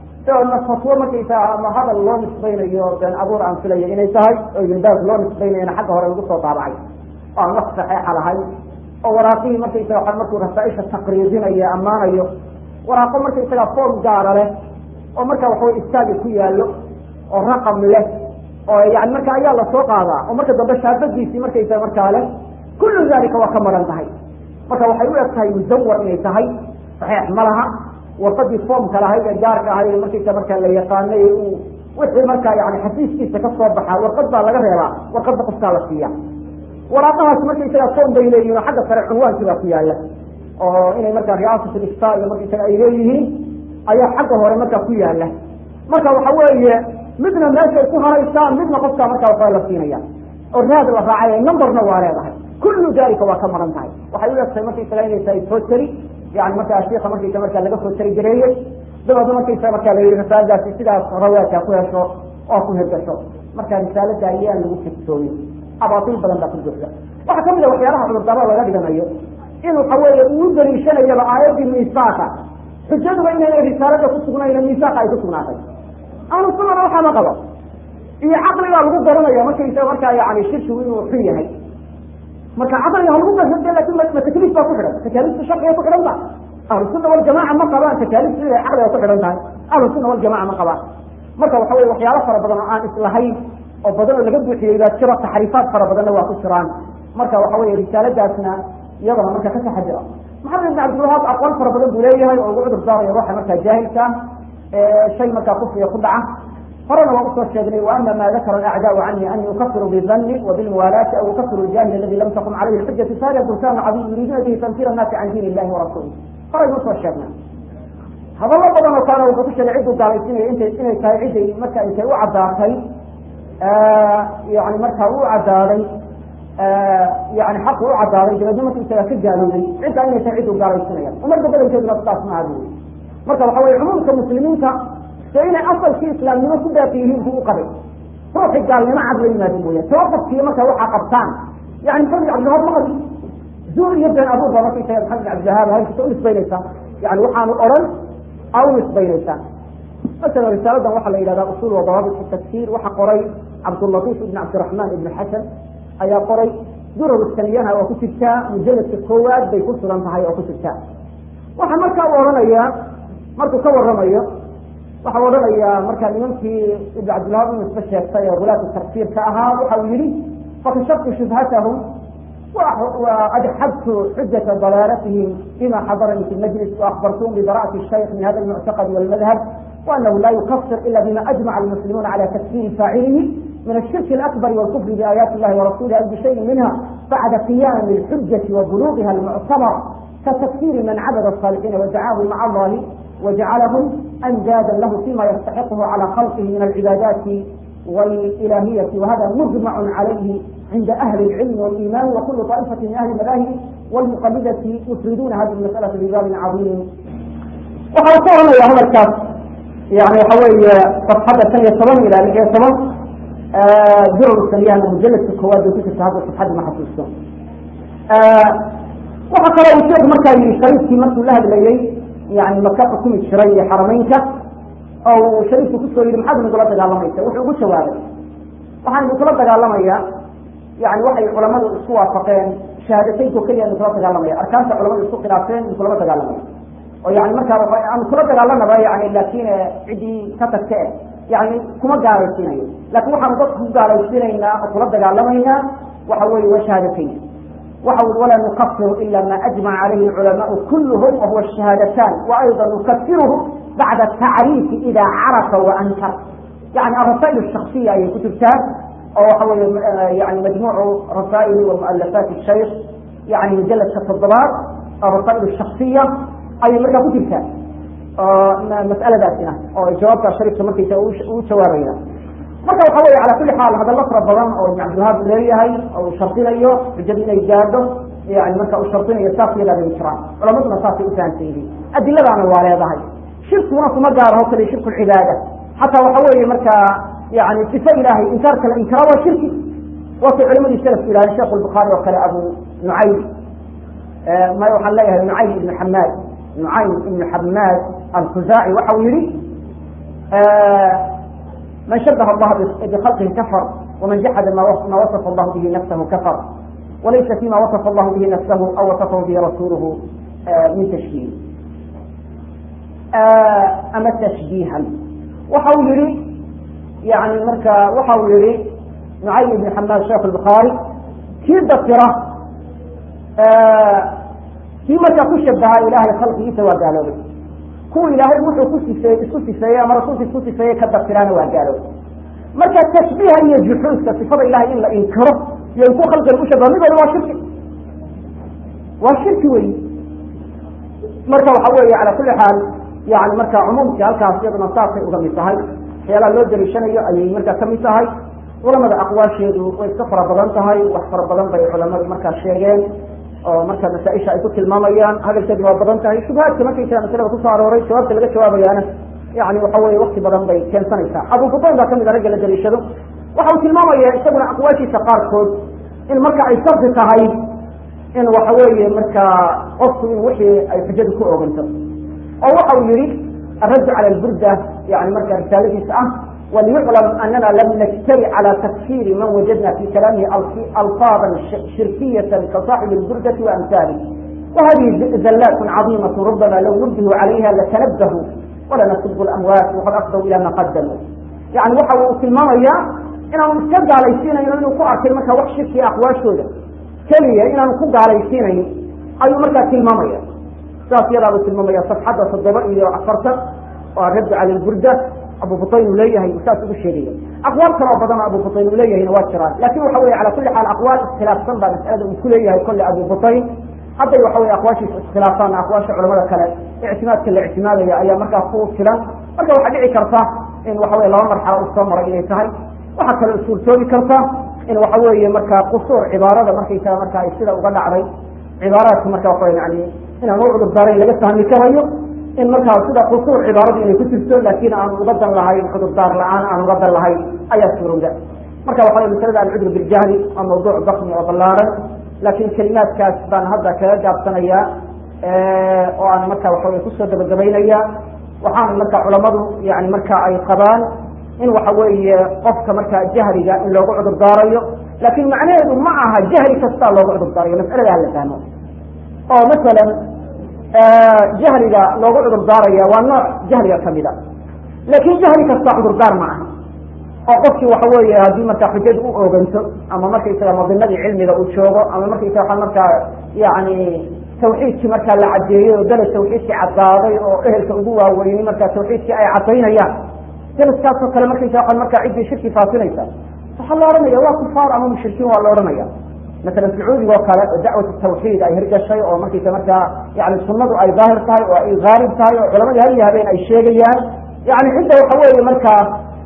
na fatwo markaysa ama hadal loo nisbaynayo been abuur aan filayo inay tahay oo ibnbaas loo nisbaynayana xagga hore lagu soo daabacay oo aan wax saxeixa lahayn oo waraaqihii markaysaga waa markuu rasaaisha taqriidinayo ammaanayo waraaqo markaysaga form gaara leh oo marka waxaway istaaga ku yaallo oo raqam leh oo yani marka ayaa lasoo qaadaa oo marka dambe shaabadiisii markaysa markaa leh kullu dalika waa ka maran tahay marka waxay u eg tahay musawar inay tahay saxiix ma laha warqadii foomka lahayd ee gaarka ahayd markaysa markaa la yaqaanay uu wixii markaa yani xasiiskiisa ka soo baxaa warqad baa laga reebaa warqadda qofkaa la siiya waraaqahaas markaysaga foom bay leeyihin oo xagga sare cunwaankii baa ku yaala oo inay markaa riyaasat ifta iyo markaysaga ay leeyihiin ayaa xagga hore markaa ku yaala marka waxa weeye midna meeshay ku haraysaa midna qofkaa markaa waxaa la siinaya oo raad la raacay numberna waa leedahay kullu dalika waa ka maran tahay waxay u egtahay markaysaga inay tahay foteri yani markaa shiika markaysa markaa laga foteri gareeyey dabeedna markaysa markaa la yihi risaaladaasi sidaas rawaadka ku hesho oo ku hirgasho marka risaalada ayaan lagu figsooyin abaatil badan baa ku buuxda waxaa kamid a waxyaalaha cudurdaarada laga dhiganayo in waxa weeye uu daliishanayaba aayadii miisaaqa xujaduba inayna risaalada ku sugnayn miisaaqa ay ku sugnaatay ahlu sunana waxaa ma qabo iyo caqligaa lagu garanaya markaysa markaa yani shirkigu inuu xun yahay marka caqliga ha lagu garade lakin ma takliif baa ku xidhan takaaliifta sharciga ku xidhan tahay ahlu sunna waljamaca ma qabaan takaaliifta inay caqliga ku xidhan tahay ahlu sunna waljamaca ma qabaan marka waxa weye waxyaalo fara badan oo aan islahayn oo badan oo laga buuxiyey baa jiro taxriifaad fara badanna waa ku jiraan marka waxa weye risaaladaasna iyadana marka ka taxadira maxamed ibn cabdilwahaab aqwaal fara badan buu leeyahay oo ugu cudur daaraya ruuxa markaa jaahilka shay markaa kufriga ku dhaca horena waa usoo sheegnay وأma ma dakra الأعdاء عnي أني ukfir bالظن وبالموالاة أو ukfir الجاهل الذي lam تقم عalayh الحuجة فhada برسان cظيم يuriiduna bه تنفيr الناsi can diin الlahi وrasuله horaynu usoo sheegnay hadalo badan oo kaana wuxuu ku sheegay cidduu gaalaysinaya int inay tahay ciday marka intay u cadaatay yani markaa u cadaaday yani xaqu u cadaaday dabeedna marka isaga ka gaalooday ciddaa inay tahay cidduu gaalaysinaya umarka badankeeduna sidaas ma adi marka waxa weye cumuumka muslimiinta de inay asalkii islaamnimo ku baaqi yihiin buu u qabay ruuxi gaalnimo cad la yimaado mooya tawaqafkiiyo marka waxaa qabtaan yani maxamed cabdiwahaab ma qabi zuur iyo been abuur baa markaysaga maxamed cabdiwahaab halkisa u nisbaynaysaa yani waxaanu odhan aa u nisbaynaysaa masalan risaaladan waxaa la yidhahdaa usul wa dawaabit tafsir waxaa qoray cabdulatiif ibn cabdiraxmaan ibn xasan ayaa qoray durar saniyana waa ku jirtaa mujaladka koowaad bay ku sugan tahay oo ku jirtaa waxaa markaa u odhanayaa markuu ka waramayo waxau odhanayaa markaa nimankii ibn cabdilwahab inu isba sheegtay oo gulaatu tafsiirka ahaa waxa uu yihi fakashaftu shubhatahum وأدحبت حجة ضلالتهم بما حضرني في المجلس وأخبرتهم ببراءة الشيخ من هذا المعتقد والمذهب وأنه لا يكفر إلا بما أجمع المسلمون على تكفير فاعله من الشرك الأكبر والكفر بآيات الله ورسوله أو بشيء منها بعد قيام الحجة وبلوغها المعتبر كتكفير من عبد الصالحين ودعاه مع الله وجعلهم أندادا له فيما يستحقه على خلقه من العبادات والإلهية وهذا مجمع عليه عند أهل العلم والإيمان وكل طائفة من أهل المذاهب والمقلدة يفردون هذه المسألة بباب عظيم وحاولنا يا هذا الكاس يعني حوالي صفحة الثانية طبعا إلى لحية طبعا جرر السريان مجلد في الكواد وفي هذا الصفحة ما حصلته وحكى له الشيخ مركا شريف في مركا الله بليلي يعني مكة حكومة الشرعية حرمينك أو شريف كسو يري محاد من قلت دقالميك وحي ugu jawaabay waxaan kula dagaalamaya yani waxay culamadu isku waafaqeen shahaadateynko keliya kula dagaalamaya arkaanta culamadu isku khilaafeen kulama dagaalamaya oo yani markaa aan kula dagaalanaba yani laakin ciddii ka tagta eh yani kuma gaalaysiinayo laakin waxaanu dadka ku gaalaysiinaynaa oo kula dagaalamaynaa waxa weeye waa shahaadateyn waxa ولا نكفر إلا ما أجمع عليه العلماء كلهم وهو الشهادتان وأيضا نكفره بعد التعريف إذا عرف وأنكر يعني الرسائل الشخصية أي كتبتها أو حول يعني مجموع رسائل ومؤلفات الشيخ يعني مجلد كالتضباط الرسائل الشخصية أي مرة كتبتها مسألة ذاتنا أو جوابها شريف مركي وشوارينا marka waxa weeye calaa kulli xaal hadalla fara badan oo ibn cabdilwahaab leeyahay oo shardinayo xujada inay gaadho yani marka uu shardinayo saas yadaa bay jiraan culamaduna saasay u fahamsan yihiin adiladaana waa leedahay shirkiguna kuma gaaraho kale shirku lcibaada xataa waxa weeye marka yani sifo ilaahay inkaarka la inkara waa shirki waatay culimadii salafku yidhahdeen sheekh lbukhaari oo kale abu nucaym may waxaan leeyahay nucaym ibnu xamaad nucaym ibnu xamaad alkhuzaaci waxa uu yihi من شبه الله بخلقه كفر ومن جحد ما وصف الله به نفسه كفر وليس فيما وصف الله به نفسه أو وصفه به رسوله من تشبيه أما تشبيها وحول يعني مركا وحول نعيم بن حماد شيخ البخاري كيف ذكره في مركا كشبها إله خلقه سوى قالوا له kuwa ilaahay wuxuu ku sifeeyey isku sifeeyey ama rasuulka isku sifeeyey ka dabtiraana waa gaalow marka tashbiiha iyo juxuudka sifada ilahay in la inkiro iyo in ku khalqiga u shabaha midooda waa shirki waa shirki wey marka waxa weeye calaa kulli xaal yani marka cumuumkii halkaas iyaduna saasay uga mid tahay waxyaalaha loo daliishanayo ayay markaa kamid tahay culamada aqwaasheedu way iska fara badan tahay wax fara badan bay culamadu markaa sheegeen oo marka masaaisha ay ku tilmaamayaan hadalkeedu waa badan tahay shubahaadka markaysaa masalada kusoo arooray jawaabta laga jawaabayaana yani waxa weye wakti badan bay keensanaysaa abu fudayn baa kamid a ragga la daliishado waxa uu tilmaamaya isaguna aqwaashiisa qaarkood in marka ay shardi tahay in waxa weeye marka qofku in wixii ay xujadu ku oganto oo waxa uu yihi الرد على البردة يعني مركز رسالتي آه وليعلم أننا لم نجترئ على تكفير من وجدنا في كلامه ألفاظا شركية كصاحب البردة وأمثاله وهذه زلات عظيمة ربما لو نبه عليها لتنبهوا ولا نسب الأموات وقد أفضوا إلى ما قدموا يعني وحوا في المرية إنهم استبدأ على يسينا إنه كوع كلمة وحشة في أقواش هذا كلية إنهم كوع على يسينا أي مركز في المرية saas yadaaba tilmaamaya safxadda toddoba iyo afartan oo radd cala lburda abu butayn uu leeyahay saas ugu sheegaya aqwaal kaloo badan abu butayn uu leeyahayna waa jiraan lakin waxa weye cala kulli xaal aqwaal iskhilaafsan baa masalada uu ku leeyahay kolle abu butayn hadday waxa weye aqwaashiisa iskhilaafaan aqwaasha culamada kale ictimaadka la ictimaadaya ayaa markaa ku filan marka waxaa dhici karta in waxa weye laba marxalo u soo maray inay tahay waxaa kale suurtoobi karta in waxa weeye markaa qusuur cibaarada markaysaga marka ay sida uga dhacday cibaaraadka marka waxa yani inaan u cudur daarayn laga fahmi karayo in markaa sida qusuur cibaaradu inay ku jirto laakin aan uga dan lahayn cudurdaar la-aan aan uga dan lahayn ayaa suurowda marka waxa wey masalada alcudr biljahli waa mawduuc bakmi oo ballaaran laakin kelimaadkaas baan hadda kaga gaabsanaya oo aan marka waxa wey kusoo gabagabaynaya waxaana marka culamadu yani marka ay qabaan in waxa weeye qofka marka jahliga in loogu cudur daarayo lakin macnaheedu ma aha jahli kastaa loogu cudur daarayo masalada hala fahmo oo masalan jahliga loogu cudur daaraya waa nooc jahliga kamida laakin jahli kasta cudurdaar ma aha oo qofkii waxa weeye haddii markaa xujadu u oganto ama markaysaga madinadii cilmiga uu joogo ama markaysaga waa markaa yani tawxiidkii markaa la cadeeyey oo dalad tawxiidkii cadaaday oo ehelka ugu waaweyni markaa tawxiidkii ay cadaynayaan dalaskaasoo kale markaysa waa markaa ciddii shirki faasinaysa waxaa la ohanaya waa kufaar ama mushrikiin waa la ohanaya masalan sacuudiga oo kale oo dacwat tawxiid ay hirgashay oo markaysa markaa yani sunadu ay daahir tahay oo ay haalib tahay oo culamadii hal iyo habeen ay sheegayaan yani cidda waxa weeye markaa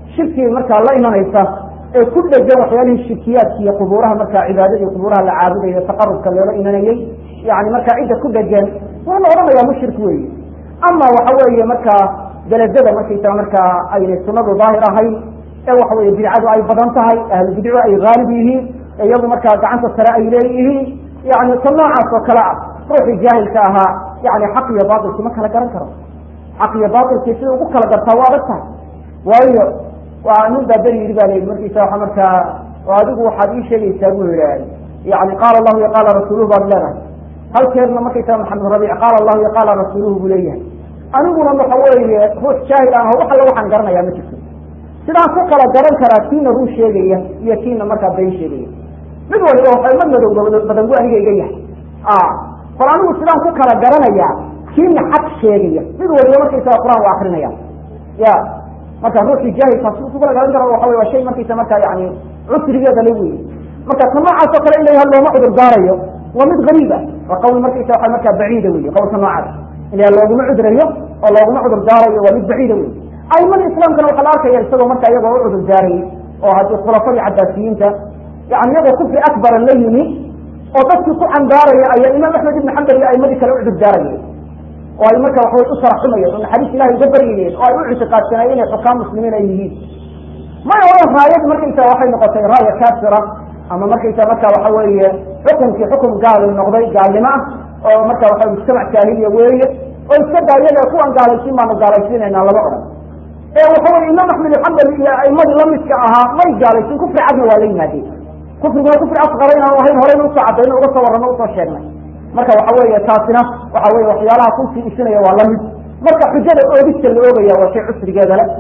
shirkiga markaa la imanaysa ee ku dhegan waxyaalihii shirkiyaadka iyo qubuuraha markaa cibaadada iyo qubuuraha la caabudayo taqarubka loola imanayey yani markaa cidda ku dhegan waa la odhanayaa mushrik weeye ama waxa weeye markaa beledada markaysaa markaa aynay sunadu daahir ahayn ee waxa weye bidcadu ay badan tahay ahlu bidcu ay haalib yihiin iyadu markaa gacanta sare ay leeyihiin yani ta noocaas oo kale ah ruuxii jaahilka ahaa yani xaq iyo baatilki ma kala garan karo xaq iyo baatilki sida ugu kala gartaa waa adag tahay waayo waa nin baa beri yidhi ba la yidhi markiisa waa markaa oo adigu waxaad ii sheegaysaa buu yidhi yani qaala allahu iyo qaala rasuuluhu baad leedahay halkeedna markaysaa maxamed rabiic qaala allahu iyo qaala rasuuluhu buu leeyahay aniguna waxa weeye ruux jaahil ah wax alla waxaan garanayaa ma jirto sidaan ku kala garan karaa kiina ruu sheegaya iyo kiina markaa been sheegaya mid waliba waxay mad madow badan bu aniga iga yahay bal anigu sidaan ku kala garanayaa kiina xaq sheegaya mid waliba markaysaa qur-aan waa akrinaya ya marka ruuxii jaahilka si ku kala garan karo waxa wey waa shay markaysa markaa yani cusrigeeda la weye marka ta noocaas oo kale in la yaha looma cudur daarayo waa mid gariib ah waa qawl markaysa waa markaa baciida wey qawlka noocaas in looguma cudrayo oo looguma cudur daarayo waa mid baciida wey aimada islaamkana waxaa la arkaya isagoo marka iyagoo u cudur daarayay oo haddii khulafadii cabaasiyiinta yani iyagoo kufri akbaran la yimi oo dadkii ku cambaaraya ayaa imaam axmed ibn xambal iyo aimadii kale u cudur daarayeen oo ay marka waxaway u saraxumayeen oo naxariis ilahay uga baryayeen oo ay u ictiqaadsanayeen inay xukaam muslimiin ay yihiin may oran raayad markaysa waxay noqotay raaya kaafira ama markaysa marka waxa weeye xukunkii xukun gaal noqday gaalnimo ah oo marka waxa mujtamac jaahiliya weeye oo iska daayada kuwan gaalaysiin baanu gaalaysiinaynaa lama odhan ee waxa weye imaam axmed xambal iyo aimadii lamidka ahaa may gaalaysiin kufri cadna waa la yimaadeen kufriguna kufri asqara inaanu ahayn horeyna usoo cadayno uga soo warrano usoo sheegnay marka waxa weeye taasina waxa weye waxyaalaha kusii isinaya waa lamid marka xujada oogista la oogaya waa shay cusrigeeda le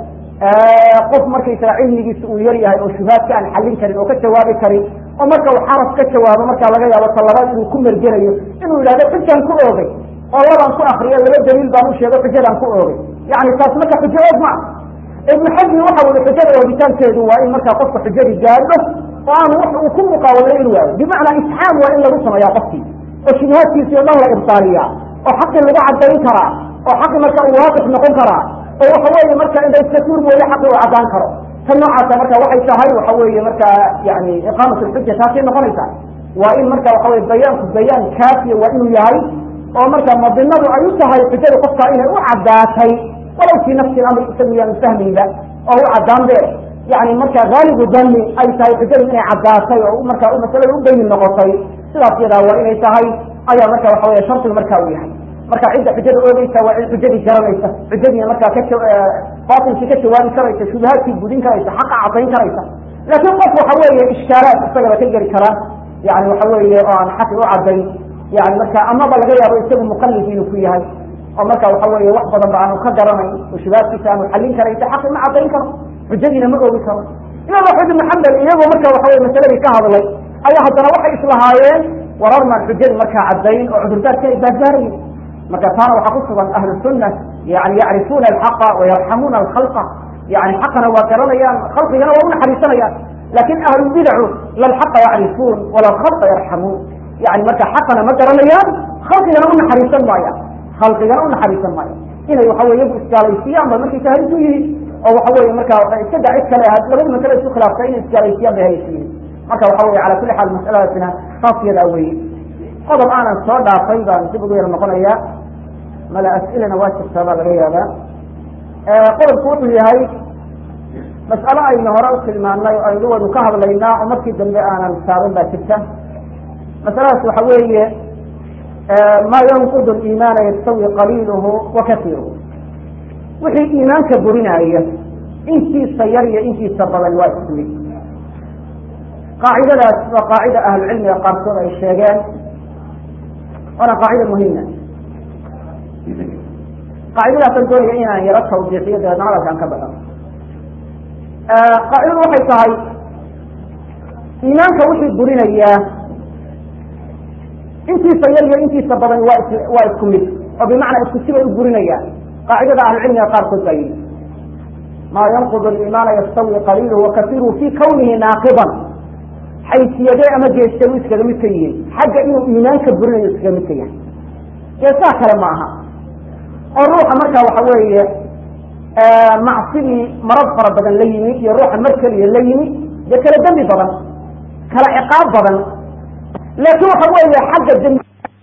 qof markaysaga cilmigiisa uu yar yahay oo shubaadka aan xallin karin oo ka jawaabi karin oo marka uu xaraf ka jawaabo markaa laga yaabo talabaad inuu ku mergelayo inuu yidhahdo xujaan ku oogay oo labaan ku akriyo laba daliil baan u sheego xujadaan ku oogay yani taas marka xujo oog ma ah ibnu xajmi waxa weli xujada oogitaankeedu waa in markaa qofka xujadii gaadho oo aan wax uu ku muqaawalo in waayo bimacnaa isxaam waa in lagu sameeyaa qofkii oo shubahaadkiisi o dhan la ibtaaliyaa oo xaqii lagu cadayn karaa oo xaqi marka uu waaqif noqon karaa oo waxa weeye marka inda iska tuur mooye xaqi uu cadaan karo tan noocaasa marka waxay tahay waxa weeye markaa yani iqaamat lxuja taasay noqonaysaa waa in marka waxa weye bayaanku bayaan kaafiya waa inuu yahay oo marka madinadu ay u tahay xujada qofkaa inay u caddaatay walow fii nafsi amri isagu yaanu fahmaynba oo u caddaan be yani marka haalibu dani ay tahay xujadu inay caddaatay oo marka masalada u beyni noqotay sidaas yadaa waa inay tahay ayaa marka waxa weye shardigu marka uu yahay marka cidda xujada oogeysa waa cid xujadii garanaysa xujadii markaa ka baatilkii ka jawaabi karaysa shubahaadkii gudin karaysa xaqa caddayn karaysa laakiin qof waxa weeye ishkaalaad isagaba ka geli kara yani waxa weeye oo aan xaqi u caddayn yani marka amaba laga yaabo isagu muqallid inuu ku yahay oo marka waxa weeye wax badan ba aanu ka garanayn oo shubahaadkiisa aanu xallin karaysa xaqi ma caddayn karo xujadiina ma oogi karo imaam axmed ibn xambal iyagoo marka waxa weye masaladii ka hadlay ayaa haddana waxay islahaayeen warar maan xujadi markaa caddayn oo cudurdaarki ay baadbaarayen marka taana waxaa ku sugan ahlu sunna yani yacrifuuna alxaqa wayarxamuuna alkhalqa yani xaqana waa garanayaan khalqigana waa unaxariisanayaan lakin ahlulbidacu lalxaqa yacrifuun wala alkhalqa yarxamuun yani marka xaqana ma garanayaan khalqigana unaxariisan maayaan khalqigana unaxariisan maayaan inay waxa wey iyagu isgaalaysiiyaan ba markaysa halis u yihiin oo waxa weye marka iska da cid kale labadi masale isku khilaaftay inay isgaalaysiiyaan bay halis yihiin marka waxa weye cala kuli xaal masaladaasina taas yadaa weye qodob aanan soo dhaafay baan dib ugu yar noqonaya mala as-ilana waa jirtaa baa laga yaabaa qodobku wuxuu yahay mas'alo aynu hore u tilmaanay oo aynu waynu ka hadlaynaa oo markii dambe aanan taaban baa jirta masaladaas waxa weeye ma yanqud liimaana yastawi qaliiluhu wa kasiiruhu wixii iimaanka burinaya intiisa yar iyo intiisa badan waa isku mid qaacidadaas waa qaacida ahlucilmiga qaarkood ay sheegeen waana qaacida muhima qaacidadaasaan doonaya inaan yaro tawdiixiyo dabeedna hadalkaan ka baxo qaacidadu waxay tahay iimaanka wixii burinayaa intiisa yar iyo intiisa badan waa is waa isku mid oo bimacnaa isku sibay u burinayaan qaacidada ahlucilmiga qaarkood baa yidhi maa yanqud aliimaana yastawi qaliiluhu wakasiiruhu fi kawnihi naaqidan xaysiyadee ama geeste u iskaga mid ka yihiin xagga inuu iimaanka burinayo iskaga mid ka yahay geesaha kale ma aha oo ruuxa markaa waxa weeye macsidii marad fara badan la yimid iyo ruuxa mar keliya la yimid dee kala dembi badan kala ciqaab badan laakiin waxa weeye xagga dembi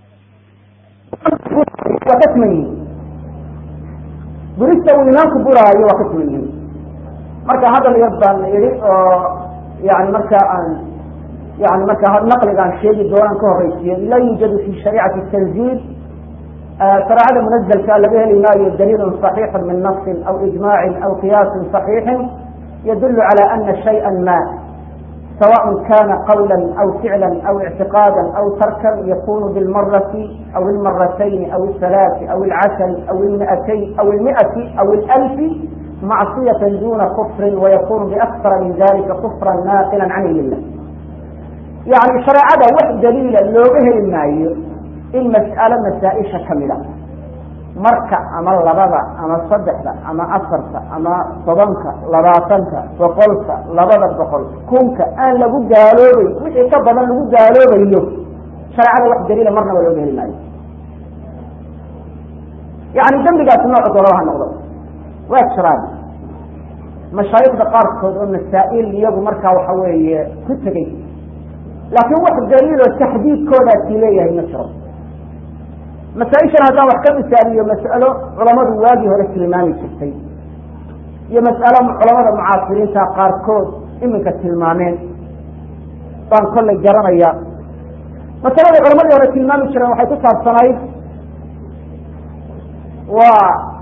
waa ka siman yihin burista uu imaamku buraayo waa ka siman yihin marka hadal yar baan idhi oo yani marka aan yani marka naqligaan sheegi doonaan ka horeysiyo laa yuujadu fi shariicati tanziil shareecada munazlka laga heli maayo daliilun صaxiixu min nafsin aw ijmaacin aw qiyaasin صaxiixin yadulu calى ana shayئa ma سواء كان قولا أو فعلا أو اعتقادا أو تركا يكون بالمرة أو المرتين أو الثلاث أو العشر أو المئتين أو المئة أو الألف معصية دون كفر ويكون بأكثر من ذلك كفرا ناقلا عن الله يعني شريعة واحد دليلا لو به المايو المسألة مسائش كاملة marka ama labada ama saddexda ama afarta ama tobanka labaatanka boqolka labada boqol kunka aan lagu gaaloobay wixii ka badan lagu gaaloobayo shareecada wax daliila marnaba looga heli maayo yani dembigaasi nooca doolaba ha noqdo waa jiraan mashaayikda qaarkood oo masaa'il iyagu markaa waxa weeye ku tegey laakiin wax daliiloo taxdiidkoodaasi leeyahay ma jiro masaaishan haddaan wax ka misaaliyo mas'alo culamadu waagii hore tilmaami jirtay iyo mas'alo culamada mucaasiriinta qaarkood iminka tilmaameen baan kollay garanaya masaladii culamadii hore tilmaami jireen waxay ku saabsanayd waa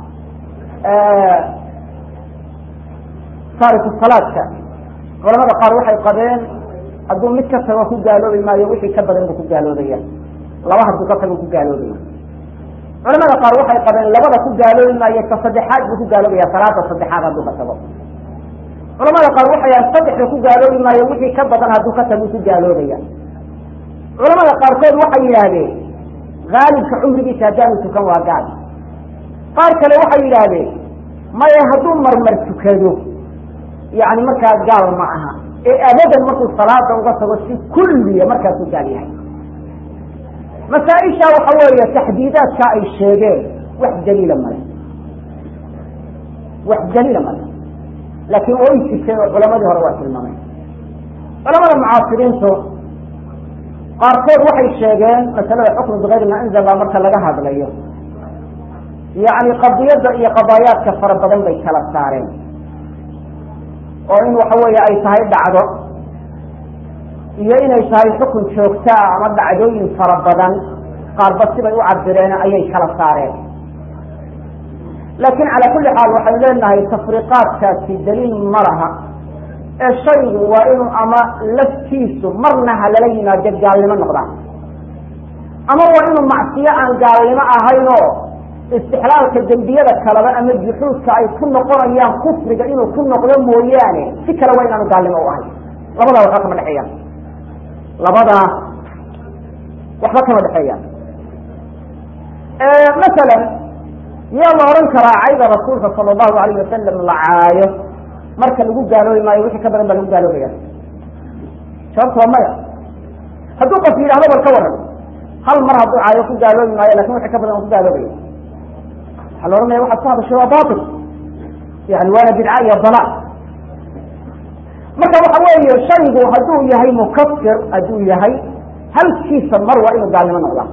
taariku salaadka culamada qaar waxay qabeen hadduu mid ka tago ku gaaloobi maayo wixii ka badan buu ku gaaloobaya laba hadduu ka tago ku gaaloobaya culamada qaar waxay qabeen labada ku gaaloobi maayo ka saddexaad buu ku gaaloobaya salaada saddexaad hadduu ka tago culamada qaar waxay yahan saddexda ku gaaloobi maayo wixii ka badan hadduu ka tago ku gaaloobaya culamada qaarkood waxay yidhaahdeen haalibka cumrigiisa haddaanu tukan waa gaal qaar kale waxay yidhaahdeen maya hadduu marmar tukado yani markaa gaal ma aha ee abadan markuu salaada uga tago si kulliya markaasuu gaal yahay masaaisha waxa weeye taxdiidaadka ay sheegeen wax daliila male wax daliila male laakiin way jirteen oo culamadii hore waa tilmaamay culamada mucaasiriintu qaarkood waxay sheegeen masalada xukmu bigayri ma anzal baa marka laga hadlayo yani qadiyadda iyo qadaayaadka fara badan bay kala saareen oo in waxa weeye ay tahay dhacdo iyo inay tahay xukun joogtaa ama dhacdooyin fara badan qaarba sibay u cabireen ayay kala saareen laakiin calaa kulli xaal waxaynu leenahay tafriiqaadkaasi daliil ma laha ee shaygu waa inuu ama laftiisu marna ha lala yimaado gaalnimo noqdaan ama waa inuu macsiyo aan gaalnimo ahayn oo istixlaalka dembiyada kaleba ama juxuudka ay ku noqonayaan kufriga inuu ku noqdo mooyaane si kale waa inaanu gaalnimo u ahayn labadaa waxba kama dhexeeyaan labadaa waxba kama dhexeeyaan masalan yaa la odhan karaa cayda rasuulka sala allahu alayh wasalam la caayo marka lagu gaaloobi maayo wixii ka badan baa lagu gaaloobaya sababto waa maya hadduu qof yidhahdo bal ka waran hal mar hadduu caayo ku gaaloobi maayo lakin wixii ka badan ku gaaloobaya waxaa la ohanaya waxaad ku hadashay waa batil yani waana bidca iyo dalaal marka waxa weeye shaygu hadduu yahay mukafir hadduu yahay halkiisa mar waa inuu gaalnimo noqdaa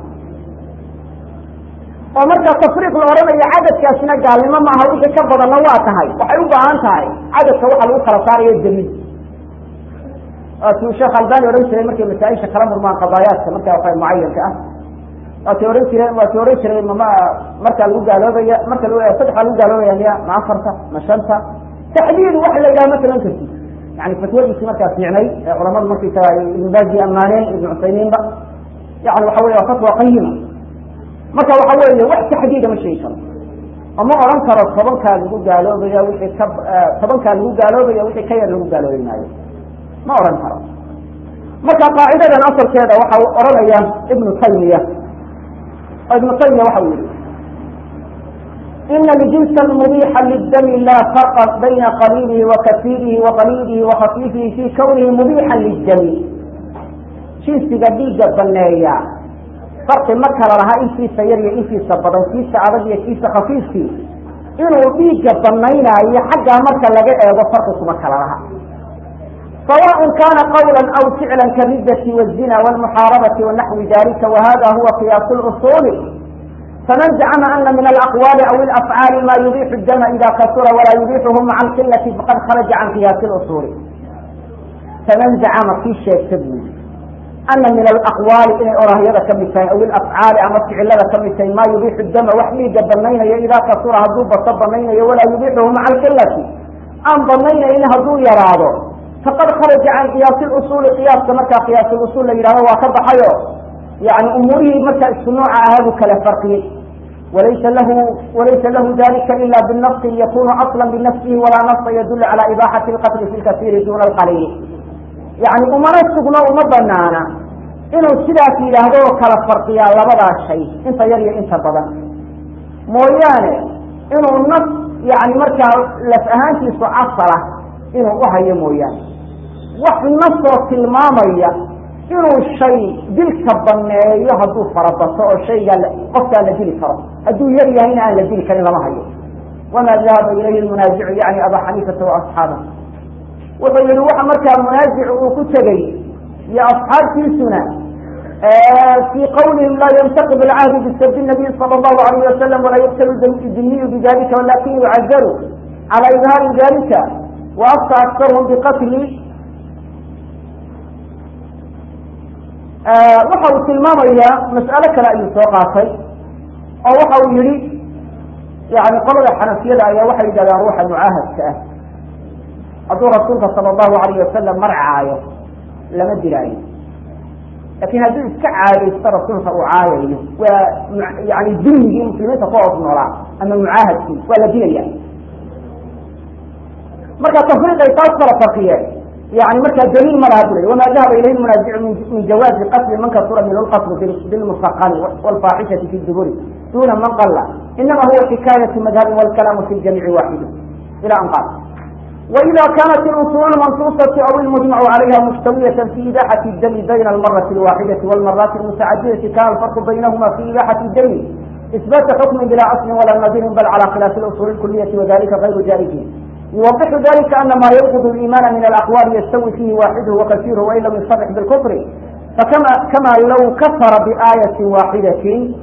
oo marka tafriiq la odhanayo cadadkaasina gaalnimo maaha wixii ka badanna waa tahay waxay u baahan tahay cadadka waxa lagu kala saarayo daliil waatuu sheekh albani odhan jiray markay masaaisha kala murmaan qadaayaadka marka waxa mucayanka ah waatay ohan jireen waatay odhan jiray mama markaa lagu gaaloobaya marka saddex baa lagu gaaloobaya miya ma afarta ma shanta taxdiid waxa la yidhaha ma kalan karti yani fatwadiisii markaa fiicnay ee culamadu markaysaga ibn baazi ammaaneen ibn cusaymiinba yani waxa wey waa fatwa qayima marka waxa weeye wax taxdiida ma sheegi karo oo ma odhan karo tobankaa lagu gaaloobaya wixii ka tobankaa lagu gaaloobaya wixii ka yar lagu gaaloobi maayo ma odhan karo marka qaacidadan asalkeeda waxa odhanaya ibnu taymiya oo ibnu taymiya waxa uu yihi ina ljinsa mubixa lidami la farqa bayna qaliilihi wa kasiirihi wa qaliilihi wa khafiifihi fi kawnihi mubixa lidami jinsiga dhiigga baneeya farqi ma kala laha intiisa yar iyo intiisa badan kiisa adag iyo kiisa khafiifkii inuu dhiigga banaynaayo xaggaa marka laga eego farqi kuma kala laha sawaء kana qawla aw ficla karidati wالzina wاlmuxaarabati wanaxwi dalika wahada huwa qiyaas اluصuli faman zacma ana min alaqwali aw alafcaali ma yubixu dama ida kasura walaa yubixuhu maca alqilati faqad kharaja can qiyaasi اluصuli faman zacama kii sheegta buuli ana min alaqwaali inay orahyada ka mid tahay aw ilafcaali ama ficilada ka mid tahay maa yubixu dama wax dhiiga banaynayo idaa kasura hadduu bato banaynayo walaa yubixuhu maca alqilati aan banaynaynin hadduu yaraado faqad kharaja can qiyaasi usuuli qiyaaska markaa qiyaas usul la yidhahdo waa ka baxayo yani umuurihii markaa isku nooca ahaa buu kala farqiyey walaysa lahu walaysa lahu dalika ila binafsi yakunu asla binafsihi walaa nafsa yadulu cala ibaxati lqatli fi lkasiiri duna alqaliili yani umana sugno uma banaana inuu sidaas yidhaahdo oo kala farqiyaa labadaa shay inta yar iyo inta badan mooyaane inuu naf yani markaa laf ahaantiisu asala inuu uhayo mooyaane wax nasoo tilmaamaya inuu shay dilka baneeyo hadduu farabato oo shaygaa qofkaa la dili karo hadduu yar yahayna aan la dili karin lama hayo wamaa dahaba ilayhi lmunaazicu yani abaa xaniifata waasxaaba wuxuu yihi waxa markaa munaazic uu ku tegey iyo asxaabtiisuna fii qawlihim laa yantaqib alcahdu bisabi nabiy sala allahu alayh wasalam walaa yuqtalu diniyu bidalika walakin yucazaru cala idhaari dalika waafta aktarhum biqatli waxa uu tilmaamayaa mas'alo kale ayuu soo qaatay oo waxa uu yihi yani qolada xanafiyada ayaa waxay yidhahdaan ruuxa mucaahadka ah hadduu rasuulka sala allahu alayh wasalam marcaayo lama dilaayo lakin hadduu iska caadaysto rasuulka uu caayayo waa yani dummigii muslimiinta ku hoos noolaa ama mucaahadkii waa la dilaya marka tafriiqay taas kala farqiyeen yani markaa daliil ma laha bulay wama dahaba ilayhi munaazicu min jawaazi qatli man kasura min lqasru bilmusaqani wlfaaxishati fi duburi duna man qala inama huwa xikaayatu madhabin wlkalaamu fi ljamiici waaxidu ila an qaal وإذا كانت الأصول المنصوصة أو المجمع عليها مستوية في إباحة الدم بين المرة الواحدة والمرات المتعددة كان الفرق بينهما في إباحة الدم إثبات حكم بلا أصل ولا نظير بل على خلاف الأصول الكلية وذلك غير جائز يوضح ذلك أن ما ينقض الإيمان من الأقوال يستوي فيه واحده وكثيره وإن لم يصرح بالكفر فكما كما لو كفر بآية واحدة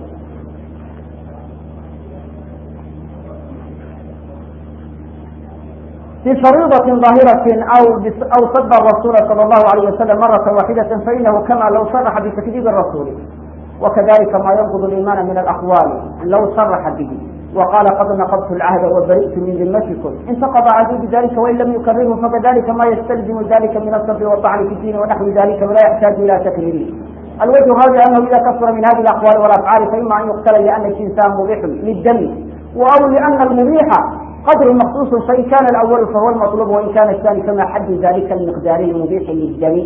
في فريضة ظاهرة أو أو سب الرسول صلى الله عليه وسلم مرة واحدة فإنه كما لو صرح بتكذيب الرسول وكذلك ما ينقض الإيمان من الأقوال لو صرح به وقال قد نقضت العهد وبرئت من ذمتكم انتقض عهدي بذلك وإن لم يكرره فكذلك ما يستلزم ذلك من الصبر والطعن في الدين ونحو ذلك ولا يحتاج إلى تكريره الوجه هذا أنه إذا كثر من هذه الأقوال والأفعال فإما أن يقتل لأن الإنسان مبيح للدم أو لأن المبيح قدر مخصوص فإن كان الأول فهو المطلوب وإن كان الثاني فما حد ذلك المقداري المبيح للدم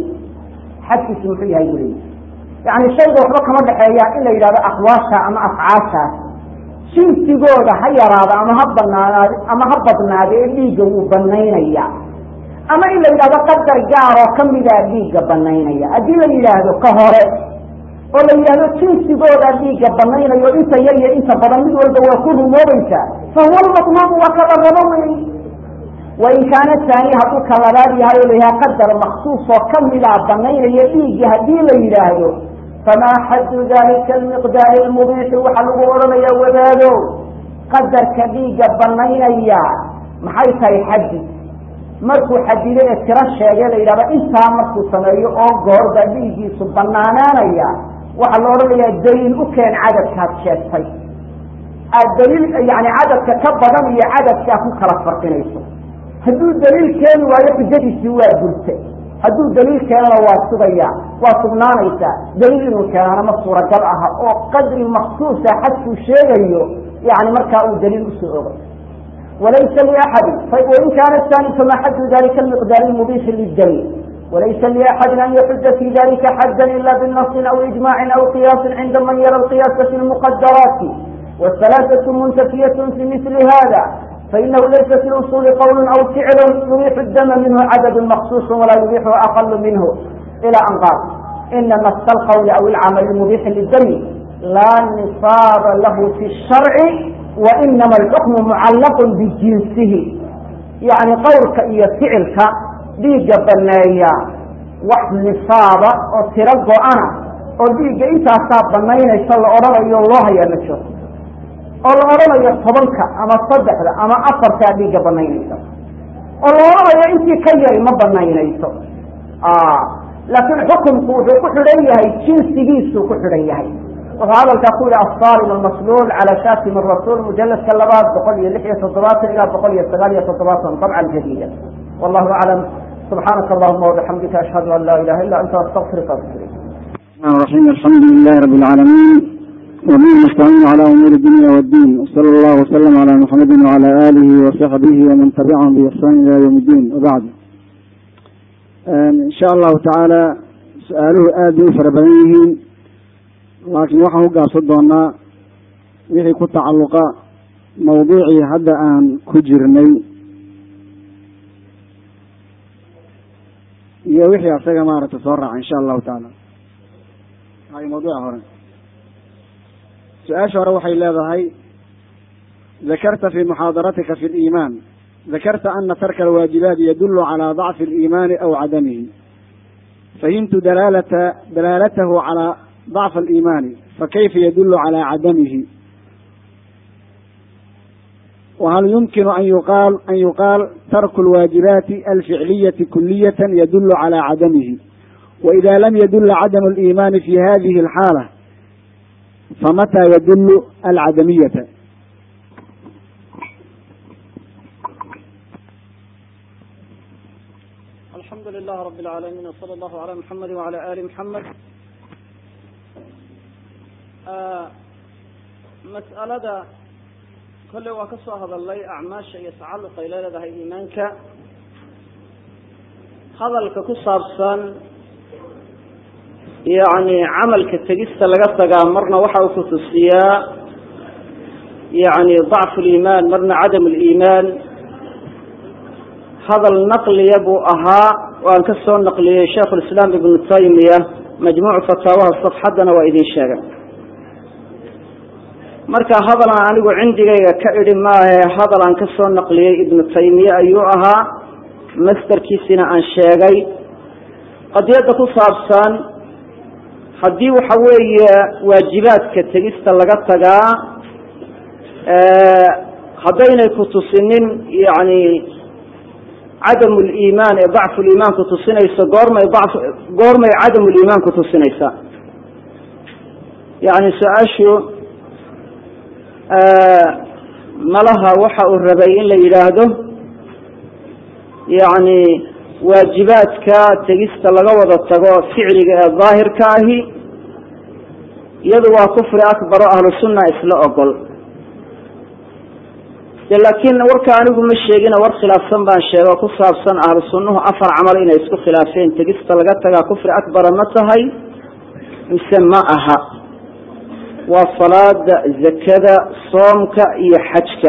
حد سمحيها يقولين يعني الشيء وحبا كما دحيا إلا إذا أقواشا أما أفعاشا jinsigooda ha yaraado ama ha banaanaad ama ha badnaado ee dhiigga wuu banaynaya ama in la yidhahdo qadar gaar oo kamidaa dhiigga banaynaya haddii la yidhaahdo ka hore oo la yidhahdo jinsigooda dhiigga banaynayo inta yar iyo inta badan mid walba waa ku rumoobaysaa fahuwa lmatluubu waa kala rabo wey wain kaana taani hadduu ka labaad yahay oo la yidhaha qadar maksuus oo kamidaa banaynaya dhiigga haddii la yidhaahdo famaa xaddu dalika almiqdaari lmubiixi waxaa lagu odhanaya wadaado qadarka dhiigga banaynaya maxay tahay xaddi markuu xadido ee tiro sheegay la yidhahdo intaa markuu sameeyo oo goorba dhiiggiisu banaanaanaya waxaa la odhanayaa daliil u keen cadadkaad sheegtay aad daliil yani cadadka ka badan iyo cadadkaa ku kala farqinayso hadduu daliil keeni waayo xujadiisii waa burtay hadduu daliil keenana waa sugaya waa sugnaanaysaa daliil inuu keenana ma suuragal aha oo qadri maksuusa xadkuu sheegayo yani markaa uu daliil usoo ogay walaysa liaxadi wain kaana tani fama xaddu dalika almiqdaari lmubiixi lidami walaysa liaxadin an yaxuja fi dalika xaddan ila binasin aw ijmacin aw qiyaasin cinda man yara alqiyaasa fi lmuqadaraati wاhalaasatu muntafiyat fi mili hada فإنه ليس في الأصول قول أو فعل يبيح الدم منه عدد مخصوص ولا يبيحه أقل منه إلى أن قال إن نص القول أو العمل المبيح للدم لا نصاب له في الشرع wa inama alxukmu mucallaqun bijinsihi yacni qowlka iyo ficilka dhiigga baneeya wax nisaaba oo tiro go-ana oo dhiigga intaasaa banaynaysa la odhanayo loo hayaa ma jiro oo la odhanayo tobanka ama saddexda ama afartaa dhiigga banaynaysa oo la odhanayo intii ka yari ma banaynayso laakiin xukunku wuxuu ku xidhan yahay jinsigiisuu ku xidhan yahay wuxuu hadalkaa ku yihi asaalim almasluul cala shatim rasuul mujaladka labaad boqol iyo lix iyo toddobaatan ilaa boqol iyo sagaal iyo toddobaatan dabcan jadiida wallahu aclam subxaanaka allahuma wabixamdika ashhadu an laa ilaha illa anta astaqfiruka atubu ilayk الرحيم الحمد لله رب العالمين وبه نستعين على أمور الدنيا والدين وصلى الله وسلم على محمد وعلى آله وصحبه ومن تبعهم بإحسان إلى يوم الدين وبعد إن شاء الله تعالى سؤاله aad bay u fara badan yihiin laakiin waxaan u gaabsan doonaa wixii ku tacalluqa mawduucii hadda aan ku jirnay iyo wixii asaga maaragta soo raaca insha allahu tacaala hay mawduuca hore su-aasha hore waxay leedahay dakarta fi muxaadaratika fi liimaan dakarta ana tarka alwaajibaat yadulu calى dacfi اliimaani aw cadamihi fahimtu dalaalata dalaalatahu calى dacf aliimaani fakayfa yadulu calى cadamihi وhل يمkن أن يقال أن يقال ترك الواaجiباaت الفعلية كلية يدل على عدمه وإذا لم يدل عدم الإيمان في هذه الحالة فمتى يدل العدمية الحمد لله رب العالمين وصلى الله على محمد وعلى آل محمد مسألada kolley waa ka soo hadalnay acmaasha iyo tacalluq ay leedahay iimaanka hadalka ku saabsan yacni camalka tegista laga tagaa marna waxa uu kutusiyaa yacni dacfu liimaan marna cadam liimaan hadal naqliya buu ahaa waan ka soo naqliyey sheikhu lislaam ibnu taymiya majmuucu fataawaha safxaddana waa idin sheegay marka hadal aan anigu cindigayga ka idhi maahe hadal aan ka soo naqliyey ibnu taymiye ayuu ahaa masderkiisina aan sheegay qadiyadda ku saabsan haddii waxa weeye waajibaadka tegista laga tagaa haddaynay kutusinin yani cadamu liimaan ee dacfu liimaan kutusinayso goormay daf goormay cadamu liimaan kutusinaysaa yani su-aashu malaha waxa uu rabay in la yidhaahdo yacni waajibaadka tegista laga wada tago ficliga ee daahirka ahi iyadu waa kufri akbar o ahlu sunna isla ogol de laakiin warka anigu ma sheegina war khilaafsan baan sheega oo ku saabsan ahlu sunnuhu afar camal inay isku khilaafeen tegista laga tagaa kufri akbara ma tahay mise ma aha waa salaada zakada soomka iyo xajka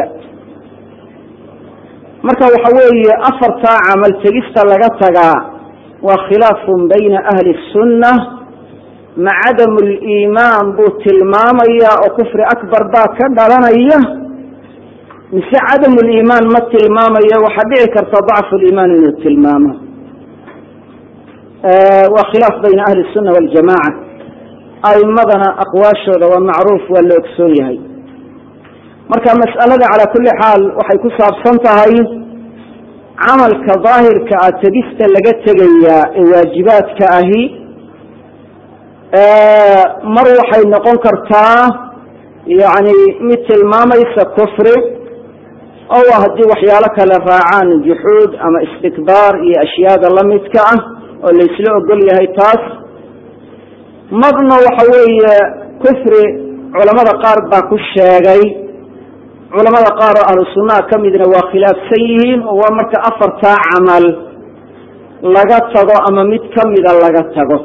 marka waxa weeye afartaa camal tegista laga tagaa waa khilaafun bayna ahli الsunna ma cadamu liimaan buu tilmaamayaa oo kufri akbar baa ka dhalanaya mise cadamu liimaan ma tilmaamayo waxaa dhici karta dacfu liimaan inuu tilmaamo waa khilaaf bayna ahli الsunna waljamaca aimadana aqwaashooda waa macruuf waa la ogsoon yahay marka mas'alada calaa kulli xaal waxay ku saabsan tahay camalka daahirka ah tegista laga tegayaa ee waajibaadka ahi mar waxay noqon kartaa yani mid tilmaamaysa kufri oo haddii waxyaalo kale raacaan juxuud ama istikbaar iyo ashyaada lamidka ah oo laysla ogol yahay taas marna waxa weeye kufri culamada qaar baa ku sheegay culamada qaar oo ahlu sunnaha ka midna waa khilaafsan yihiin oo waa marka afartaa camal laga tago ama mid kamida laga tago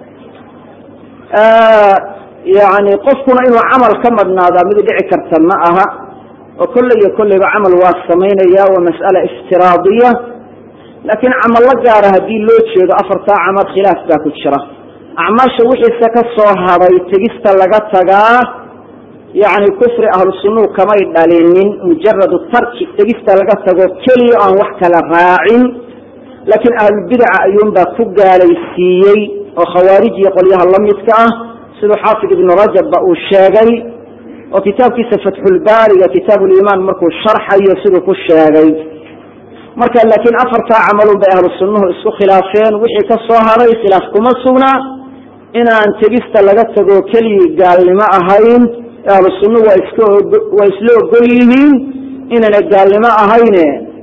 yani qofkuna inuu camal ka madhnaadaa mid dhici karta ma aha oo kolley iyo kolleyba camal waa samaynaya waa mas'ala iftiraadiya laakiin camallo gaara haddii loo jeedo afartaa camal khilaaf baa ku jira acmaasha wixiise ka soo hadhay tegista laga tagaa yani kufri ahlu sunnuhu kamay dhalinin mujaradu tarki tegista laga tago keliya aan wax kala raacin laakiin ahlulbidaca ayuunbaa ku gaalaysiiyey oo khawaarij iyo qolyaha la midka ah siduu xaafid ibnu rajabba uu sheegay oo kitaabkiisa fatxulbaariga kitaab limaan markuu sharxayo siduu ku sheegay marka laakiin afartaa camalun bay ahlu sunnuhu isku khilaafeen wixii ka soo haray khilaaf kuma sugna inaan tegista laga tago keligii gaalnimo ahayn ahlu sunnuhu waa iska waa isla ogol yihiin inayna gaalnimo ahayne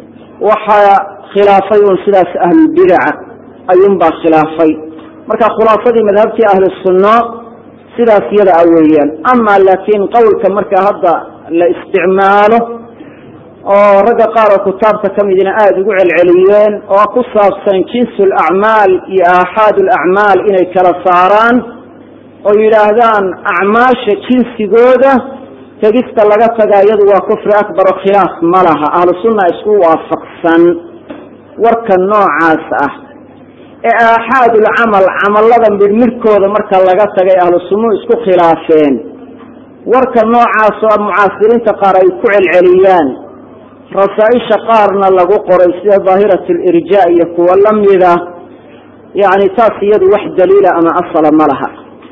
waxaa khilaafay un sidaas ahlulbidaca ayuunbaa khilaafay marka khulaasadii madhabtii ahlu sunno sidaas yada a weeyaan ama laakiin qowlka marka hadda la isticmaalo oo ragga qaar oo kutaabta ka midina aada ugu celceliyeen oo ku saabsan jinsu lacmaal iyo aaxaad lacmaal inay kala saaraan oo yidhaahdaan acmaasha jinsigooda tegista laga tagaa iyadu waa kufri akbar oo khilaaf ma laha ahlu sunna isku waafaqsan warka noocaas ah ee aaxaadulcamal camallada midhmidhkooda marka laga tagay ahlu sunnuhu isku khilaafeen warka noocaas oo mucaasiriinta qaar ay ku celceliyaan rasaaisha qaarna lagu qoray sida daahirat lirja iyo kuwa lamida yani taas iyadu wax daliila ama asala ma laha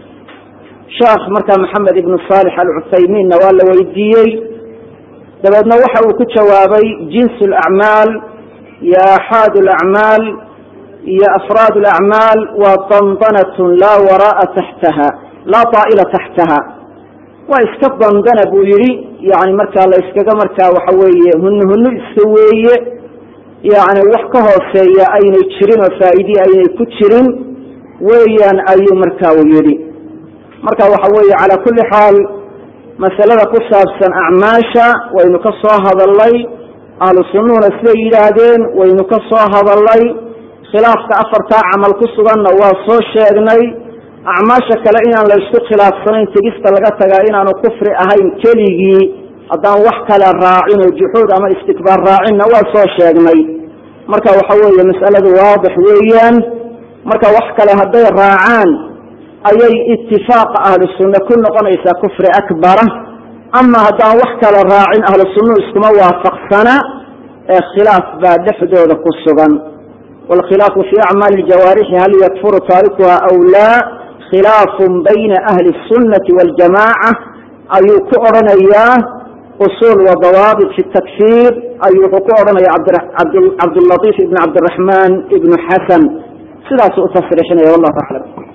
sheekh markaa maxamed ibnu saalix alcuthaymiinna waa la weydiiyey dabeedna waxa uu ku jawaabay jinsu lacmaal iyo aaxaad lacmaal iyo afraad lacmaal waa dandanatun laa wara'a taxtaha laa taa'ila taxtaha waa iska dandana buu yihi yani markaa la iskaga markaa waxa weeye hunu hunu iska weeye yani wax ka hooseeya aynay jirin oo faa'iidii aynay ku jirin weeyaan ayuu marka u yidhi marka waxa weeye calaa kulli xaal masalada ku saabsan acmaasha waynu ka soo hadalnay ahlu sunnuhuna siday yidhaahdeen waynu ka soo hadalnay khilaafka afartaa camal ku suganna waa soo sheegnay acmaasha kale inaan la isku khilaafsanayn tegista laga tagaa inaanu kufri ahayn keligii haddaan wax kale raacin oo juxuud ama istikbaar raacinna waa soo sheegnay marka waxa weeye mas'aladu waadix weeyaan marka wax kale hadday raacaan ayay itifaaqa ahlu sunna ku noqonaysaa kufri akbara ama haddaan wax kale raacin ahlu sunnuhu iskuma waafaqsana ee khilaaf baa dhexdooda ku sugan wاlkhilaafu fi acmaali اljawaarixi hal yakfuru taarikuha aw laa khilaafun bayna ahli الsunati wاljamaca ayuu ku odhanayaa usul wa dawaabit fi takfir ayuu wuxuu ku odhanaya cabdlaiif ibn cabdiraxman ibnu xasan sidaasuu utasriixinaya wallahu aclam